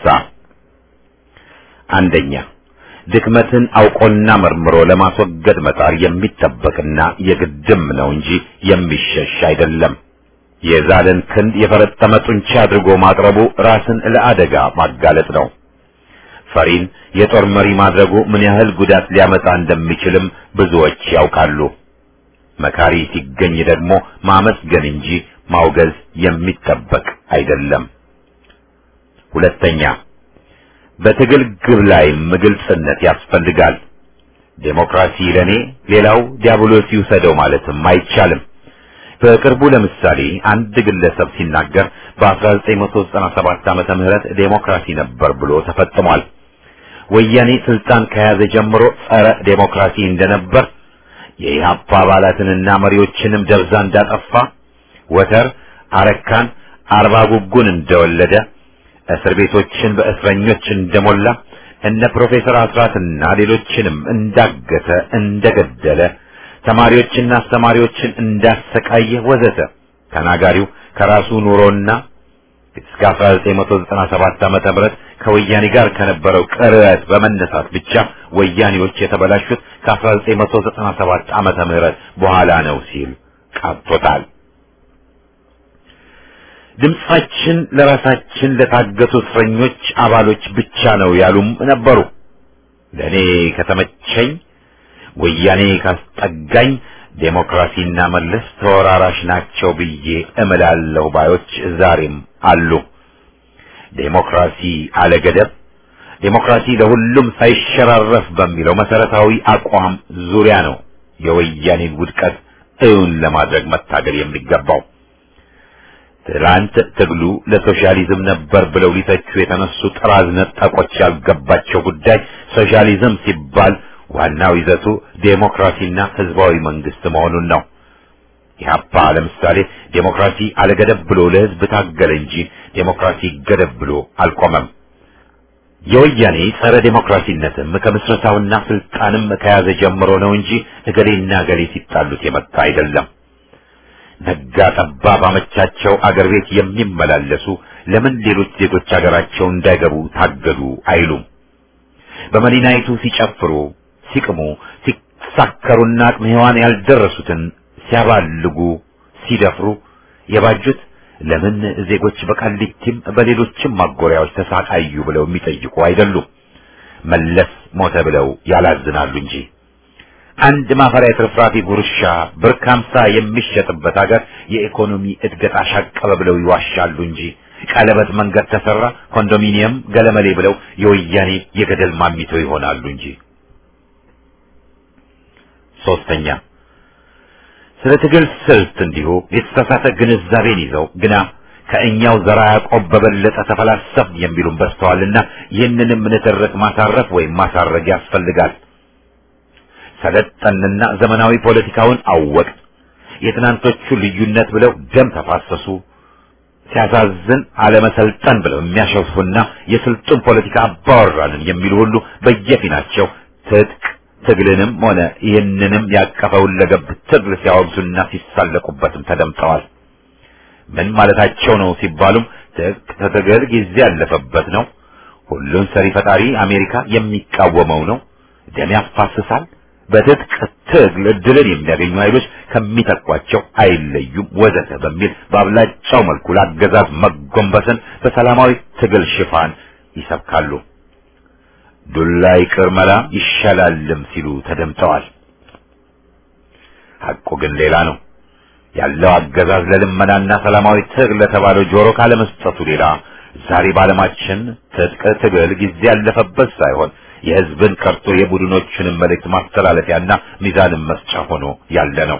አንደኛ ድክመትን አውቆና መርምሮ ለማስወገድ መጣር የሚጠበቅና የግድም ነው እንጂ የሚሸሽ አይደለም። የዛለን ክንድ የፈረጠመ ጡንቻ አድርጎ ማቅረቡ ራስን ለአደጋ ማጋለጥ ነው። ፈሪን የጦር መሪ ማድረጉ ምን ያህል ጉዳት ሊያመጣ እንደሚችልም ብዙዎች ያውቃሉ። መካሪ ሲገኝ ደግሞ ማመስገን እንጂ ማውገዝ የሚጠበቅ አይደለም። ሁለተኛ በትግል ግብ ላይም ግልጽነት ያስፈልጋል። ዴሞክራሲ ለኔ ሌላው ዲያብሎስ ይውሰደው ማለትም አይቻልም። በቅርቡ ለምሳሌ አንድ ግለሰብ ሲናገር በ1997 ዓመተ ምህረት ዴሞክራሲ ነበር ብሎ ተፈጽሟል። ወያኔ ስልጣን ከያዘ ጀምሮ ጸረ ዴሞክራሲ እንደነበር የኢህአፓ አባላትንና መሪዎችንም ደብዛ እንዳጠፋ ወተር አረካን አርባ ጉጉን እንደወለደ እስር ቤቶችን በእስረኞች እንደሞላ እነ ፕሮፌሰር አስራትና ሌሎችንም እንዳገተ እንደገደለ ተማሪዎችና አስተማሪዎችን እንዳሰቃየ ወዘተ ተናጋሪው ከራሱ ኑሮና እስከ 1997 ዓመተ ምህረት ከወያኔ ጋር ከነበረው ቅርበት በመነሳት ብቻ ወያኔዎች የተበላሹት ከ1997 ዓመተ ምህረት በኋላ ነው ሲል ቃጥቶታል። ድምጻችን ለራሳችን ለታገቱ እስረኞች አባሎች ብቻ ነው ያሉም ነበሩ። ለእኔ ከተመቸኝ ወያኔ ካስጠጋኝ ዴሞክራሲና መለስ ተወራራሽ ናቸው ብዬ እምላለሁ ባዮች ዛሬም አሉ። ዴሞክራሲ አለገደብ፣ ዴሞክራሲ ለሁሉም ሳይሸራረፍ በሚለው መሰረታዊ አቋም ዙሪያ ነው የወያኔን ውድቀት እውን ለማድረግ መታገል የሚገባው። ትላንት ትግሉ ለሶሻሊዝም ነበር ብለው ሊተቹ የተነሱ ጥራዝ ነጠቆች ያልገባቸው ጉዳይ ሶሻሊዝም ሲባል ዋናው ይዘቱ ዴሞክራሲና ህዝባዊ መንግስት መሆኑን ነው። ኢህአፓ ለምሳሌ ዴሞክራሲ አለገደብ ብሎ ለህዝብ ታገለ እንጂ ዴሞክራሲ ገደብ ብሎ አልቆመም። የወያኔ ጸረ ዴሞክራሲነትም ከምስረታውና ስልጣንም ከያዘ ጀምሮ ነው እንጂ እገሌና እገሌ ሲጣሉት የመጣ አይደለም። ነጋ ጠባ ባመቻቸው አገር ቤት የሚመላለሱ ለምን ሌሎች ዜጎች አገራቸው እንዳይገቡ ታገዱ አይሉም። በመዲናይቱ ሲጨፍሩ፣ ሲቅሙ፣ ሲሳከሩና አቅመ ሔዋን ያልደረሱትን ሲያባልጉ፣ ሲደፍሩ የባጁት ለምን ዜጎች በቃሊቲም በሌሎችም ማጎሪያዎች ተሳቃዩ ብለው የሚጠይቁ አይደሉም። መለስ ሞተ ብለው ያላዝናሉ እንጂ አንድ ማፈሪያ ትርፍራፊ ጉርሻ ብር ከሀምሳ የሚሸጥበት ሀገር የኢኮኖሚ እድገት አሻቀበ ብለው ይዋሻሉ እንጂ ቀለበት መንገድ ተሰራ፣ ኮንዶሚኒየም ገለመሌ ብለው የወያኔ የገደል ማሚቶ ይሆናሉ እንጂ። ሶስተኛ ስለ ትግል ስልት እንዲሁ የተሳሳተ ግንዛቤን ይዘው ግና ከእኛው ዘራ ያዕቆብ በበለጠ ተፈላሰፍ የሚሉን በዝተዋልና ይህንንም ንትርክ ማሳረፍ ወይም ማሳረግ ያስፈልጋል። ሰለጠንና ዘመናዊ ፖለቲካውን አወቅ የትናንቶቹ ልዩነት ብለው ደም ተፋሰሱ። ሲያሳዝን አለመሰልጠን ብለው የሚያሸፉና የስልጡን ፖለቲካ አባወራንን የሚሉ ሁሉ በየፊናቸው ትጥቅ ትግልንም ሆነ ይህንንም ያቀፈውን ለገብ ትግል ሲያወግዙና ሲሳለቁበትም ተደምጠዋል። ምን ማለታቸው ነው ሲባሉም ትጥቅ ትግል ጊዜ ያለፈበት ነው፣ ሁሉን ሰሪ ፈጣሪ አሜሪካ የሚቃወመው ነው፣ ደም ያፋስሳል፣ በትጥቅ ትግል እድልን የሚያገኙ ኃይሎች ከሚተኳቸው አይለዩም፣ ወዘተ በሚል በአብላጫው መልኩ ለአገዛዝ መጎንበስን በሰላማዊ ትግል ሽፋን ይሰብካሉ። ዱላ ይቅር መላ ይሻላልም ሲሉ ተደምጠዋል። ሐቁ ግን ሌላ ነው። ያለው አገዛዝ ለልመናና ሰላማዊ ትግል ለተባለው ጆሮ ካለመስጠቱ ሌላ ዛሬ በዓለማችን ትጥቅ ትግል ጊዜ ያለፈበት ሳይሆን የሕዝብን ቀርቶ የቡድኖችንም መልእክት ማስተላለፊያና ሚዛንን መስጫ ሆኖ ያለ ነው።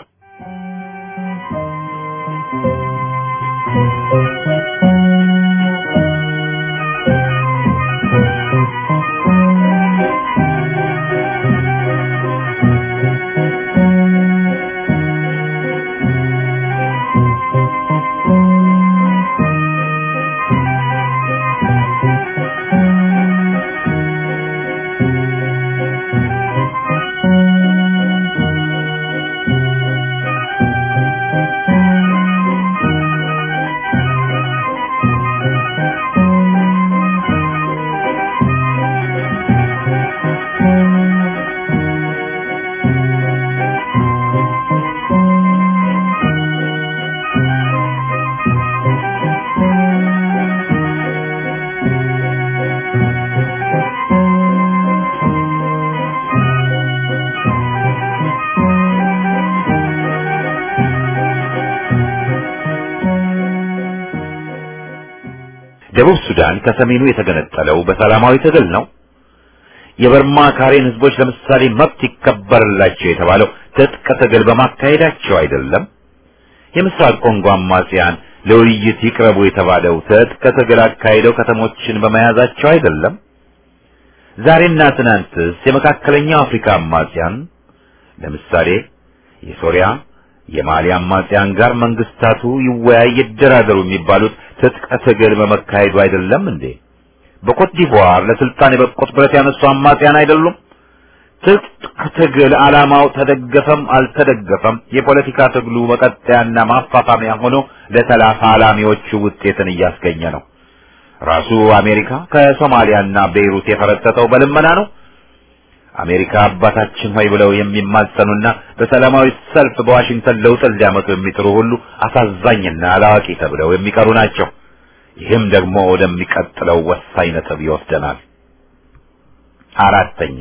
ደቡብ ሱዳን ከሰሜኑ የተገነጠለው በሰላማዊ ትግል ነው። የበርማ ካሬን ህዝቦች ለምሳሌ መብት ይከበርላቸው የተባለው ትጥቅ ትግል በማካሄዳቸው አይደለም። የምስራቅ ኮንጎ አማጽያን ለውይይት ይቅረቡ የተባለው ትጥቅ ትግል አካሄደው ከተሞችን በመያዛቸው አይደለም። ዛሬና ትናንትስ የመካከለኛው አፍሪካ አማጽያን ለምሳሌ የሶሪያ የማሊ አማጽያን ጋር መንግስታቱ ይወያይ ይደራደሩ የሚባሉት ትጥቅ ትግል በመካሄዱ አይደለም እንዴ? በኮት ዲቮር ለስልጣን የበቁት ብረት ያነሱ አማጽያን አይደሉም? ትጥቅ ትግል ዓላማው ተደገፈም አልተደገፈም የፖለቲካ ትግሉ መቀጠያና ማፋፋሚያ ሆኖ ለተላፋላሚዎቹ ውጤትን እያስገኘ ነው። ራሱ አሜሪካ ከሶማሊያና ቤይሩት የፈረጠጠው በልመና ነው። አሜሪካ አባታችን ሆይ ብለው የሚማጸኑና በሰላማዊ ሰልፍ በዋሽንግተን ለውጥን ሊያመጡ የሚጥሩ ሁሉ አሳዛኝና አላዋቂ ተብለው የሚቀሩ ናቸው። ይህም ደግሞ ወደሚቀጥለው ወሳኝ ነጥብ ይወስደናል። አራተኛ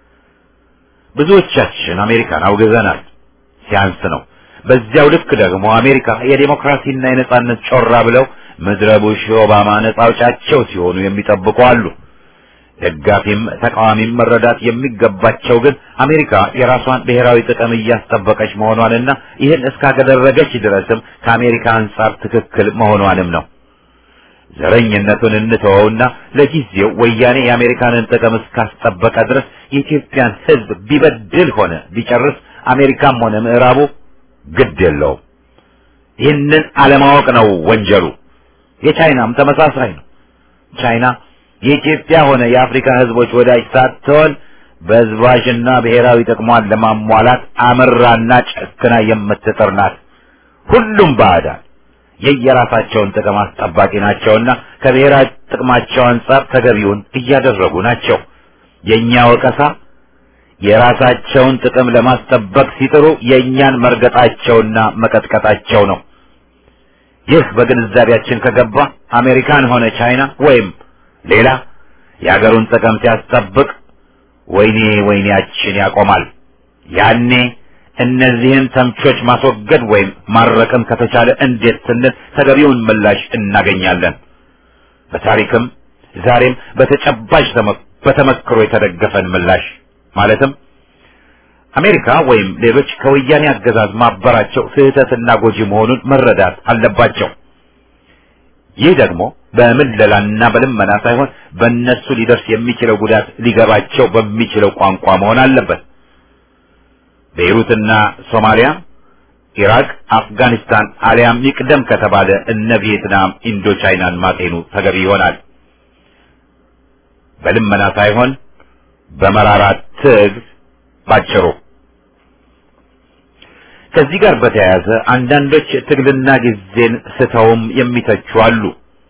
ብዙዎቻችን አሜሪካን አውግዘናል። ሲያንስ ነው። በዚያው ልክ ደግሞ አሜሪካ የዴሞክራሲና የነጻነት ጮራ ብለው ምድረ ቡሽ ኦባማ ነጻ አውጫቸው ሲሆኑ የሚጠብቁ አሉ። ደጋፊም ተቃዋሚም መረዳት የሚገባቸው ግን አሜሪካ የራሷን ብሔራዊ ጥቅም እያስጠበቀች መሆኗንና ይህን እስካደረገች ድረስም ከአሜሪካ አንጻር ትክክል መሆኗንም ነው። ዘረኝነቱን እንተወውና ለጊዜው ወያኔ የአሜሪካንን ጥቅም እስካስጠበቀ ድረስ የኢትዮጵያን ሕዝብ ቢበድል ሆነ ቢጨርስ አሜሪካም ሆነ ምዕራቡ ግድ የለውም። ይህንን አለማወቅ ነው ወንጀሉ። የቻይናም ተመሳሳይ ነው። ቻይና የኢትዮጵያ ሆነ የአፍሪካ ህዝቦች ወዳጅ ሳትሆን በዝባዥና ብሔራዊ ጥቅሟን ለማሟላት አምራና ጨክና የምትጥር ናት። ሁሉም ባዕዳን የየራሳቸውን ጥቅም አስጠባቂ ናቸውና ከብሔራዊ ጥቅማቸው አንጻር ተገቢውን እያደረጉ ናቸው። የእኛ ወቀሳ የራሳቸውን ጥቅም ለማስጠበቅ ሲጥሩ የእኛን መርገጣቸውና መቀጥቀጣቸው ነው። ይህ በግንዛቤያችን ከገባ አሜሪካን ሆነ ቻይና ወይም ሌላ የአገሩን ጥቅም ሲያስጠብቅ ወይኔ ወይኔያችን ያቆማል። ያኔ እነዚህን ተምቾች ማስወገድ ወይም ማረቅም ከተቻለ እንዴት ስንል ተገቢውን ምላሽ እናገኛለን። በታሪክም ዛሬም በተጨባጭ በተመክሮ የተደገፈን ምላሽ ማለትም አሜሪካ ወይም ሌሎች ከወያኔ አገዛዝ ማበራቸው ስህተትና ጎጂ መሆኑን መረዳት አለባቸው። ይህ ደግሞ በምለላና በልመና ሳይሆን በእነሱ ሊደርስ የሚችለው ጉዳት ሊገባቸው በሚችለው ቋንቋ መሆን አለበት። ቤይሩትና ሶማሊያ፣ ኢራቅ፣ አፍጋኒስታን አሊያም ይቅደም ከተባለ እነ ቪየትናም፣ ኢንዶ ቻይናን ማጤኑ ተገቢ ይሆናል። በልመና ሳይሆን በመራራ ትግል ባጭሩ። ከዚህ ጋር በተያያዘ አንዳንዶች ትግልና ጊዜን ስተውም የሚተቹ አሉ።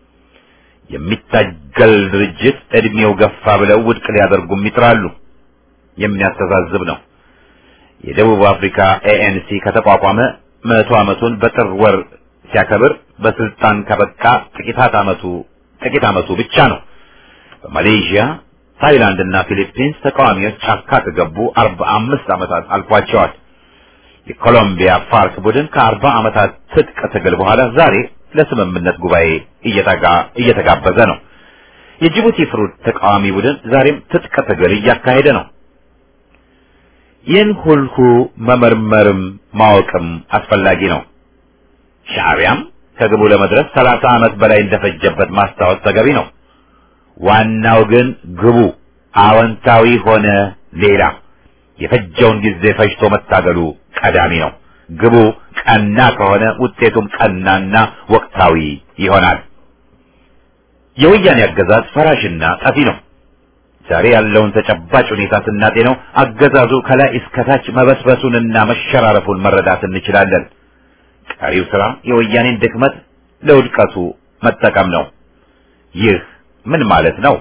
የሚታገል ድርጅት እድሜው ገፋ ብለው ውድቅ ሊያደርጉም ይጥራሉ። የሚያስተዛዝብ ነው። የደቡብ አፍሪካ ኤኤንሲ ከተቋቋመ መቶ ዓመቱን በጥር ወር ሲያከብር በስልጣን ከበቃ ጥቂታት ዓመቱ ጥቂት ዓመቱ ብቻ ነው። በማሌዥያ ታይላንድ እና ፊሊፒንስ ተቃዋሚዎች ጫካ ከገቡ አርባ አምስት ዓመታት አልፏቸዋል። የኮሎምቢያ ፋርክ ቡድን ከአርባ ዓመታት ትጥቅ ትግል በኋላ ዛሬ ለስምምነት ጉባኤ እየተጋ እየተጋበዘ ነው። የጅቡቲ ፍሩት ተቃዋሚ ቡድን ዛሬም ትጥቅ ትግል እያካሄደ ነው። ይህን ሁሉ መመርመርም ማወቅም አስፈላጊ ነው። ሻዕቢያም ከግቡ ለመድረስ ሰላሳ ዓመት በላይ እንደፈጀበት ማስታወስ ተገቢ ነው። ዋናው ግን ግቡ አዎንታዊ ሆነ ሌላ የፈጀውን ጊዜ ፈጅቶ መታገሉ ቀዳሚ ነው። ግቡ ቀና ከሆነ ውጤቱም ቀናና ወቅታዊ ይሆናል። የወያኔ አገዛዝ ፈራሽና ጠፊ ነው። ዛሬ ያለውን ተጨባጭ ሁኔታ ስናጤነው አገዛዙ ከላይ እስከታች መበስበሱንና መሸራረፉን መረዳት እንችላለን። ቀሪው ስራ የወያኔን ድክመት ለውድቀቱ መጠቀም ነው። ይህ ምን ማለት ነው?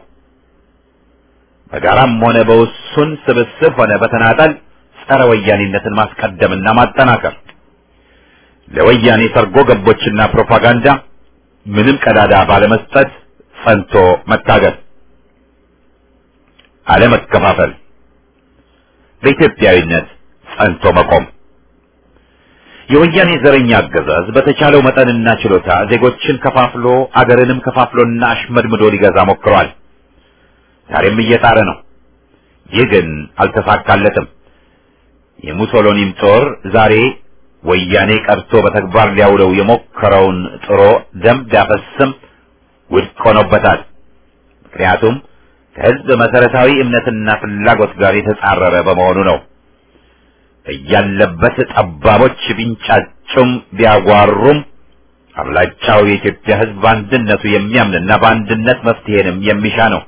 በጋራም ሆነ በውሱን ስብስብ ሆነ በተናጠል ጸረ ወያኔነትን ማስቀደምና ማጠናከር፣ ለወያኔ ሰርጎ ገቦችና ፕሮፓጋንዳ ምንም ቀዳዳ ባለመስጠት ጸንቶ መታገል፣ አለመከፋፈል፣ በኢትዮጵያዊነት ጸንቶ መቆም። የወያኔ ዘረኛ አገዛዝ በተቻለው መጠንና ችሎታ ዜጎችን ከፋፍሎ አገርንም ከፋፍሎና አሽመድምዶ ሊገዛ ሞክሯል። ዛሬም እየጣረ ነው። ይህ ግን አልተሳካለትም። የሙሶሎኒም ጦር ዛሬ ወያኔ ቀርቶ በተግባር ሊያውለው የሞከረውን ጥሮ ደም ቢያፈስም ውድቅ ሆኖበታል። ምክንያቱም ከሕዝብ መሰረታዊ እምነትና ፍላጎት ጋር የተጻረረ በመሆኑ ነው። እያለበት ጠባቦች ቢንጫጩም ቢያጓሩም አብላጫው የኢትዮጵያ ሕዝብ በአንድነቱ የሚያምንና በአንድነት መፍትሄንም የሚሻ ነው።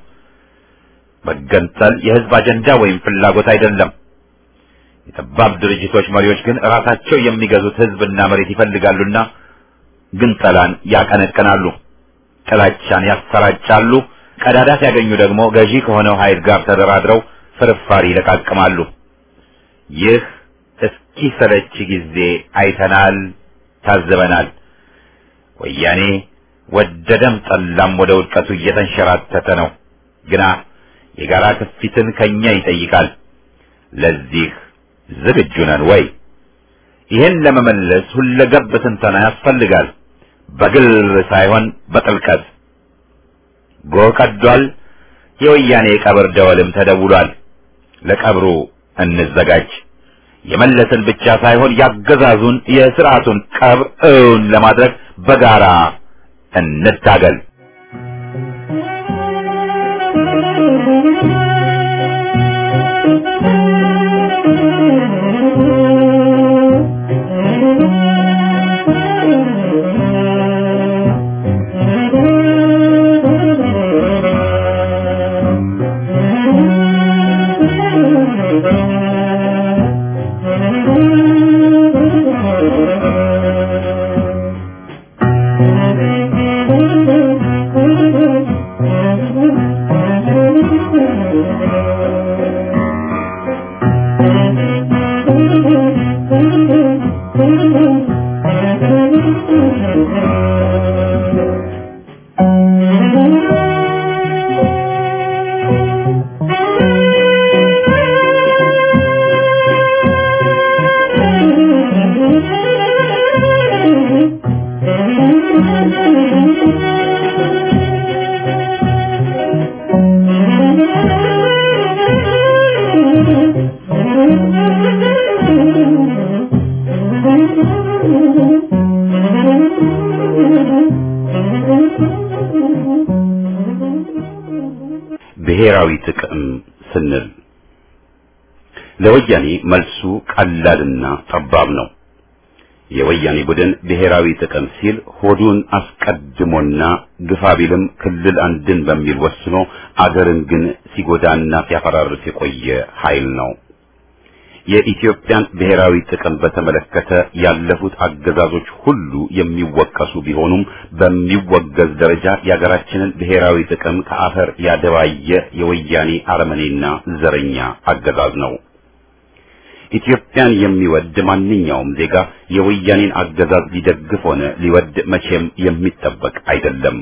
መገንጠል የሕዝብ አጀንዳ ወይም ፍላጎት አይደለም። የጠባብ ድርጅቶች መሪዎች ግን ራሳቸው የሚገዙት ሕዝብና መሬት ይፈልጋሉና ግንጠላን ያቀነቅናሉ፣ ጥላቻን ያሰራጫሉ። ቀዳዳ ሲያገኙ ደግሞ ገዢ ከሆነው ኃይል ጋር ተደራድረው ፍርፋሪ ይለቃቅማሉ። ይህ እስኪሰለች ጊዜ አይተናል፣ ታዝበናል። ወያኔ ወደደም ጠላም ወደ ውድቀቱ እየተንሸራተተ ነው። ግና የጋራ ክፊትን ከኛ ይጠይቃል። ለዚህ ዝግጁ ነን ወይ? ይህን ለመመለስ ሁለገብ ትንተና ያስፈልጋል። በግል ሳይሆን በጥልቀት ጎህ ቀዷል። የወያኔ የቀብር ደወልም ተደውሏል። ለቀብሩ እንዘጋጅ። የመለስን ብቻ ሳይሆን ያገዛዙን የስርዓቱን ቀብር እውን ለማድረግ በጋራ እንታገል። Thank you. ብሔራዊ ጥቅም ስንል ለወያኔ መልሱ ቀላልና ጠባብ ነው። የወያኔ ቡድን ብሔራዊ ጥቅም ሲል ሆዱን አስቀድሞና ግፋ ቢልም ክልል አንድን በሚል ወስኖ አገርን ግን ሲጎዳና ሲያፈራርስ የቆየ ኃይል ነው። የኢትዮጵያን ብሔራዊ ጥቅም በተመለከተ ያለፉት አገዛዞች ሁሉ የሚወቀሱ ቢሆኑም በሚወገዝ ደረጃ የሀገራችንን ብሔራዊ ጥቅም ከአፈር ያደባየ የወያኔ አረመኔና ዘረኛ አገዛዝ ነው። ኢትዮጵያን የሚወድ ማንኛውም ዜጋ የወያኔን አገዛዝ ሊደግፍ ሆነ ሊወድ መቼም የሚጠበቅ አይደለም።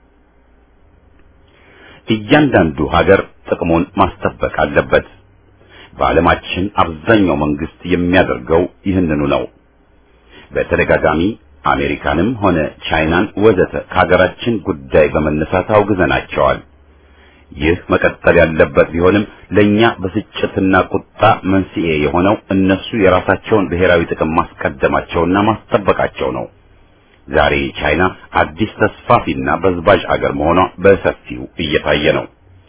እያንዳንዱ ሀገር ጥቅሙን ማስጠበቅ አለበት። በዓለማችን አብዛኛው መንግስት የሚያደርገው ይህንኑ ነው። በተደጋጋሚ አሜሪካንም ሆነ ቻይናን ወዘተ ከሀገራችን ጉዳይ በመነሳት አውግዘናቸዋል። ይህ መቀጠል ያለበት ቢሆንም ለኛ ብስጭትና ቁጣ መንስኤ የሆነው እነሱ የራሳቸውን ብሔራዊ ጥቅም ማስቀደማቸውና ማስጠበቃቸው ነው። ዛሬ ቻይና አዲስ ተስፋፊና በዝባዥ አገር መሆኗ በሰፊው እየታየ ነው።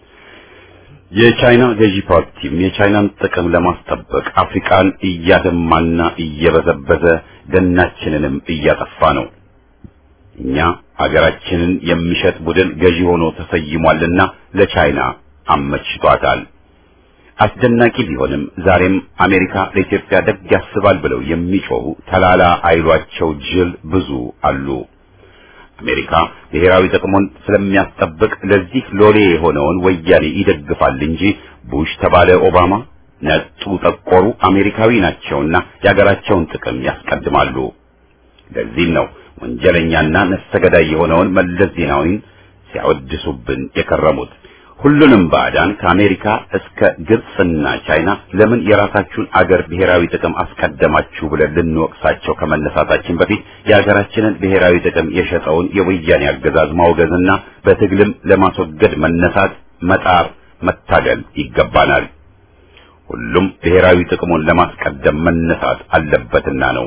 የቻይና ገዢ ፓርቲም የቻይናን ጥቅም ለማስጠበቅ አፍሪካን እያደማና እየበዘበዘ ደናችንንም እያጠፋ ነው። እኛ አገራችንን የሚሸጥ ቡድን ገዢ ሆኖ ተሰይሟልና ለቻይና አመችቷታል። አስደናቂ ቢሆንም ዛሬም አሜሪካ ለኢትዮጵያ ደግ ያስባል ብለው የሚጮሁ ተላላ አይሏቸው ጅል ብዙ አሉ። አሜሪካ ብሔራዊ ጥቅሙን ስለሚያስጠብቅ ለዚህ ሎሌ የሆነውን ወያኔ ይደግፋል እንጂ ቡሽ ተባለ ኦባማ ነጡ ጠቆሩ አሜሪካዊ ናቸውና የሀገራቸውን ጥቅም ያስቀድማሉ። ለዚህም ነው ወንጀለኛና ነፍሰ ገዳይ የሆነውን መለስ ዜናዊን ሲያወድሱብን የከረሙት። ሁሉንም ባዕዳን ከአሜሪካ እስከ ግብፅና ቻይና ለምን የራሳችሁን አገር ብሔራዊ ጥቅም አስቀደማችሁ ብለን ልንወቅሳቸው ከመነሳታችን በፊት የሀገራችንን ብሔራዊ ጥቅም የሸጠውን የወያኔ አገዛዝ ማውገዝና በትግልም ለማስወገድ መነሳት፣ መጣር፣ መታገል ይገባናል። ሁሉም ብሔራዊ ጥቅሙን ለማስቀደም መነሳት አለበትና ነው።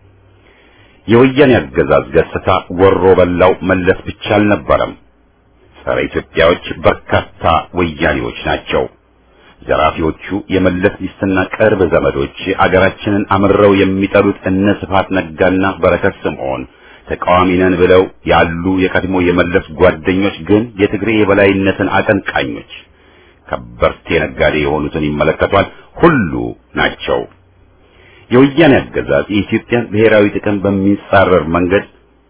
የወያኔ አገዛዝ ገጽታ ወሮ በላው መለስ ብቻ አልነበረም። ጸረ ኢትዮጵያዎች በርካታ ወያኔዎች ናቸው። ዘራፊዎቹ የመለስ ሚስትና ቅርብ ዘመዶች አገራችንን አምረው የሚጠሉት እነ ስብሐት ነጋና በረከት ስምዖን ተቃዋሚ ነን ብለው ያሉ የቀድሞ የመለስ ጓደኞች ግን የትግሬ የበላይነትን አቀንቃኞች ከበርቴ ነጋዴ የሆኑትን ይመለከቷል ሁሉ ናቸው። የወያኔ አገዛዝ የኢትዮጵያን ብሔራዊ ጥቅም በሚጻረር መንገድ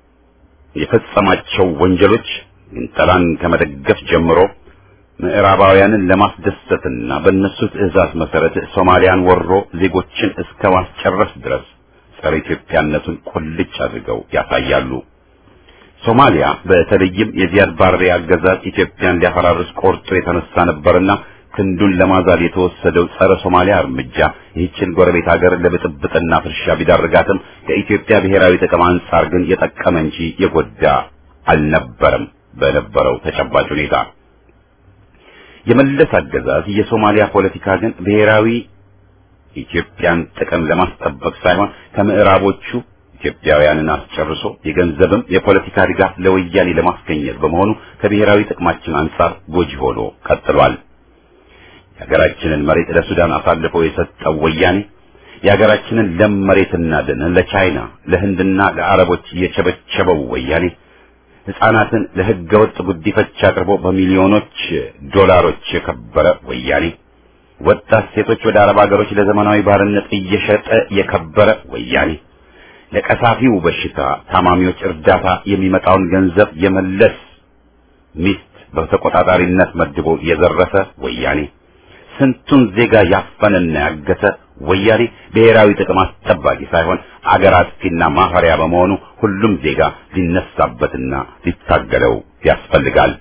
የፈጸማቸው ወንጀሎች ግንጠላን ከመደገፍ ጀምሮ ምዕራባውያንን ለማስደሰትና በእነሱ ትዕዛዝ መሰረት ሶማሊያን ወሮ ዜጎችን እስከ ማስጨረስ ድረስ ጸረ ኢትዮጵያነቱን ቁልጭ አድርገው ያሳያሉ። ሶማሊያ በተለይም የዚያድ ባሬ አገዛዝ ኢትዮጵያን ሊያፈራርስ ቆርጦ የተነሳ ነበርና ክንዱን ለማዛል የተወሰደው ጸረ ሶማሊያ እርምጃ ይህችን ጎረቤት ሀገር ለብጥብጥና ፍርሻ ቢዳርጋትም ከኢትዮጵያ ብሔራዊ ጥቅም አንጻር ግን የጠቀመ እንጂ የጎዳ አልነበረም። በነበረው ተጨባጭ ሁኔታ የመለስ አገዛዝ የሶማሊያ ፖለቲካ ግን ብሔራዊ ኢትዮጵያን ጥቅም ለማስጠበቅ ሳይሆን ከምዕራቦቹ ኢትዮጵያውያንን አስጨርሶ የገንዘብም የፖለቲካ ድጋፍ ለወያኔ ለማስገኘት በመሆኑ ከብሔራዊ ጥቅማችን አንጻር ጎጂ ሆኖ ቀጥሏል። የሀገራችንን መሬት ለሱዳን አሳልፎ የሰጠው ወያኔ የሀገራችንን ለም መሬትና ደን ለቻይና ለህንድና ለአረቦች የቸበቸበው ወያኔ ሕፃናትን ለሕገ ወጥ ጉዲፈቻ አቅርቦ በሚሊዮኖች ዶላሮች የከበረ ወያኔ ወጣት ሴቶች ወደ አረብ ሀገሮች ለዘመናዊ ባርነት እየሸጠ የከበረ ወያኔ ለቀሳፊው በሽታ ታማሚዎች እርዳታ የሚመጣውን ገንዘብ የመለስ ሚስት በተቆጣጣሪነት መድቦ የዘረፈ ወያኔ ስንቱን ዜጋ ያፈነና ያገተ ወያኔ ብሔራዊ ጥቅም አስጠባቂ ሳይሆን አገር አጥፊና ማፈሪያ በመሆኑ ሁሉም ዜጋ ሊነሳበትና ሊታገለው ያስፈልጋል።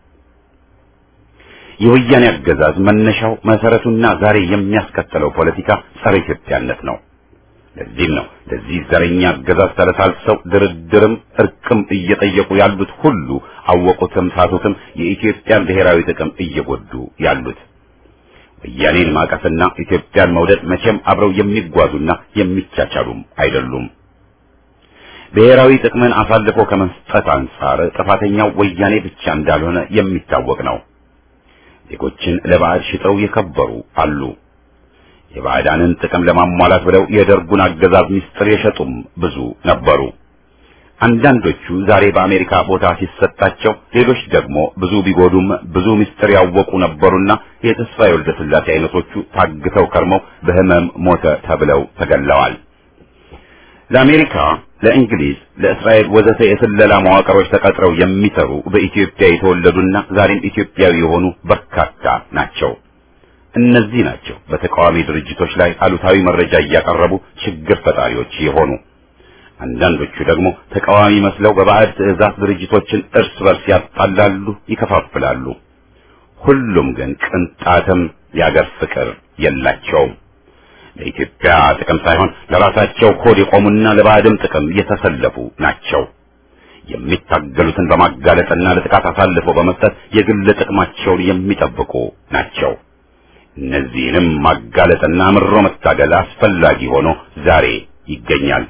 የወያኔ አገዛዝ መነሻው መሰረቱና ዛሬ የሚያስከተለው ፖለቲካ ጸረ ኢትዮጵያነት ነው። ለዚህም ነው ለዚህ ዘረኛ አገዛዝ ተለሳልሰው ድርድርም እርቅም እየጠየቁ ያሉት ሁሉ አወቁትም ሳቱትም የኢትዮጵያን ብሔራዊ ጥቅም እየጎዱ ያሉት። ወያኔን ማቀፍና ኢትዮጵያን መውደድ መቼም አብረው የሚጓዙና የሚቻቻሉም አይደሉም። ብሔራዊ ጥቅምን አሳልፎ ከመስጠት አንጻር ጥፋተኛው ወያኔ ብቻ እንዳልሆነ የሚታወቅ ነው። ዜጎችን ለባዕድ ሽጠው የከበሩ አሉ። የባዕዳንን ጥቅም ለማሟላት ብለው የደርጉን አገዛዝ ምስጢር የሸጡም ብዙ ነበሩ። አንዳንዶቹ ዛሬ በአሜሪካ ቦታ ሲሰጣቸው፣ ሌሎች ደግሞ ብዙ ቢጎዱም ብዙ ምስጢር ያወቁ ነበሩና የተስፋዬ ወልደ ሥላሴ አይነቶቹ ታግተው ከርመው በሕመም ሞተ ተብለው ተገለዋል። ለአሜሪካ፣ ለእንግሊዝ፣ ለእስራኤል ወዘተ የስለላ መዋቅሮች ተቀጥረው የሚሰሩ በኢትዮጵያ የተወለዱና ዛሬም ኢትዮጵያዊ የሆኑ በርካታ ናቸው። እነዚህ ናቸው በተቃዋሚ ድርጅቶች ላይ አሉታዊ መረጃ እያቀረቡ ችግር ፈጣሪዎች የሆኑ። አንዳንዶቹ ደግሞ ተቃዋሚ መስለው በባዕድ ትዕዛዝ ድርጅቶችን እርስ በርስ ያጣላሉ፣ ይከፋፍላሉ። ሁሉም ግን ቅንጣትም የአገር ፍቅር የላቸውም። ለኢትዮጵያ ጥቅም ሳይሆን ለራሳቸው ኮድ የቆሙና ለባዕድም ጥቅም የተሰለፉ ናቸው። የሚታገሉትን በማጋለጥና ለጥቃት አሳልፈው በመስጠት የግል ጥቅማቸውን የሚጠብቁ ናቸው። እነዚህንም ማጋለጥና አምሮ መታገል አስፈላጊ ሆኖ ዛሬ ይገኛል።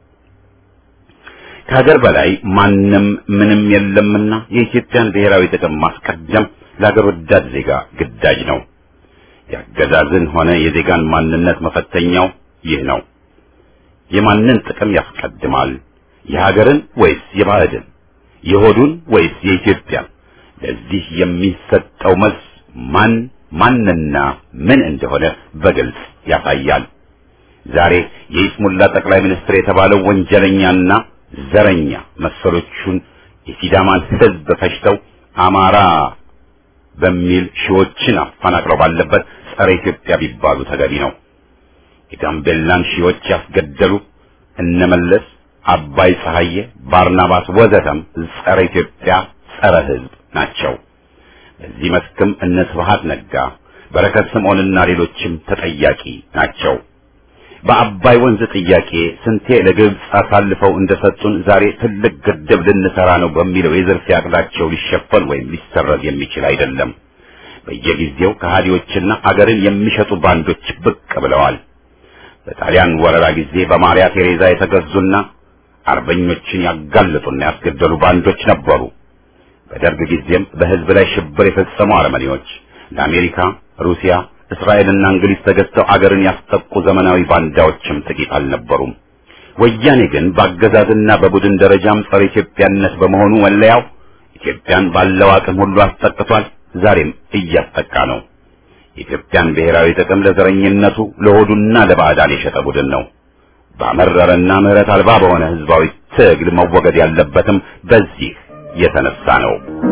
ከሀገር በላይ ማንም ምንም የለምና የኢትዮጵያን ብሔራዊ ጥቅም ማስቀደም ለሀገር ወዳድ ዜጋ ግዳጅ ነው። የአገዛዝን ሆነ የዜጋን ማንነት መፈተኛው ይህ ነው። የማንን ጥቅም ያስቀድማል? የሀገርን ወይስ የባዕድን? የሆዱን ወይስ የኢትዮጵያን? ለዚህ የሚሰጠው መልስ ማን ማንና ምን እንደሆነ በግልጽ ያሳያል። ዛሬ የኢስሙላ ጠቅላይ ሚኒስትር የተባለው ወንጀለኛና ዘረኛ መሰሎቹን የሲዳማን ሕዝብ ፈጅተው አማራ በሚል ሺዎችን አፈናቅለው ባለበት ጸረ ኢትዮጵያ ቢባሉ ተገቢ ነው። የጋምቤላን ሺዎች ያስገደሉ እነመለስ፣ አባይ ፀሐዬ፣ ባርናባስ ወዘተም ጸረ ኢትዮጵያ ጸረ ሕዝብ ናቸው። በዚህ መስክም እነ ስብሐት ነጋ፣ በረከት ስምዖንና ሌሎችም ተጠያቂ ናቸው። በአባይ ወንዝ ጥያቄ ስንቴ ለግብፅ አሳልፈው እንደሰጡን ዛሬ ትልቅ ግድብ ልንሰራ ነው በሚለው የዝርፊያ ዕቅዳቸው ሊሸፈን ወይም ሊሰረዝ የሚችል አይደለም። በየጊዜው ከሃዲዎችና አገርን የሚሸጡ ባንዶች ብቅ ብለዋል። በጣሊያን ወረራ ጊዜ በማሪያ ቴሬዛ የተገዙና አርበኞችን ያጋለጡና ያስገደሉ ባንዶች ነበሩ። በደርግ ጊዜም በሕዝብ ላይ ሽብር የፈጸሙ አረመኔዎች ለአሜሪካ፣ ሩሲያ እስራኤልና እንግሊዝ ተገዝተው አገርን ያስጠቁ ዘመናዊ ባንዳዎችም ጥቂት አልነበሩም። ወያኔ ግን በአገዛዝና በቡድን ደረጃም ጸረ ኢትዮጵያነት በመሆኑ መለያው ኢትዮጵያን ባለው አቅም ሁሉ አስጠቅቷል። ዛሬም እያስጠቃ ነው። የኢትዮጵያን ብሔራዊ ጥቅም ለዘረኝነቱ ለሆዱና ለባዕዳን የሸጠ ቡድን ነው። ባመረረና ምሕረት አልባ በሆነ ህዝባዊ ትግል መወገድ ያለበትም በዚህ የተነሳ ነው።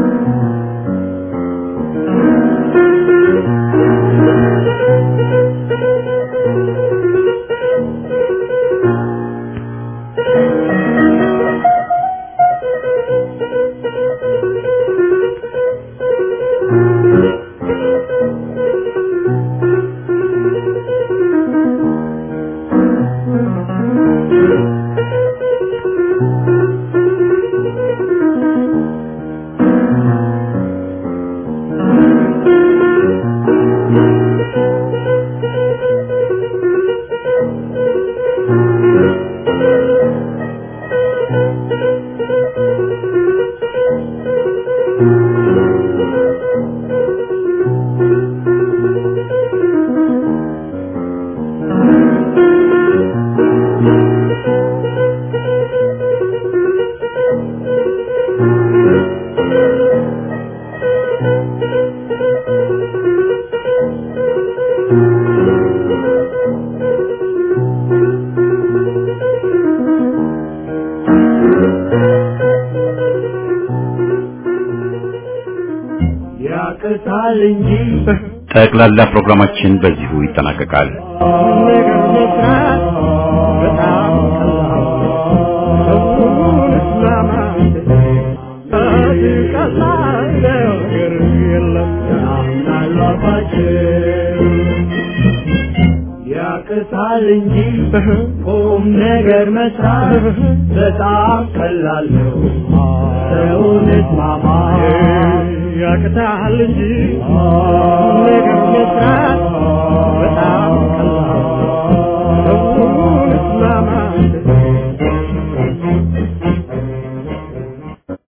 ያቅታል እንጂ ጠቅላላ ፕሮግራማችን በዚሁ ይጠናቀቃል። ነገር መስራት በጣም ቀላል ሰውን እስማማት ቀላል ነገር የለም ያምናል አፋችን ያቅታል እንጂ ቁም ነገር መስራት በጣም ቀላል ነው ሰውን እስማማት ያቅታል እንጂ ነገር መስራት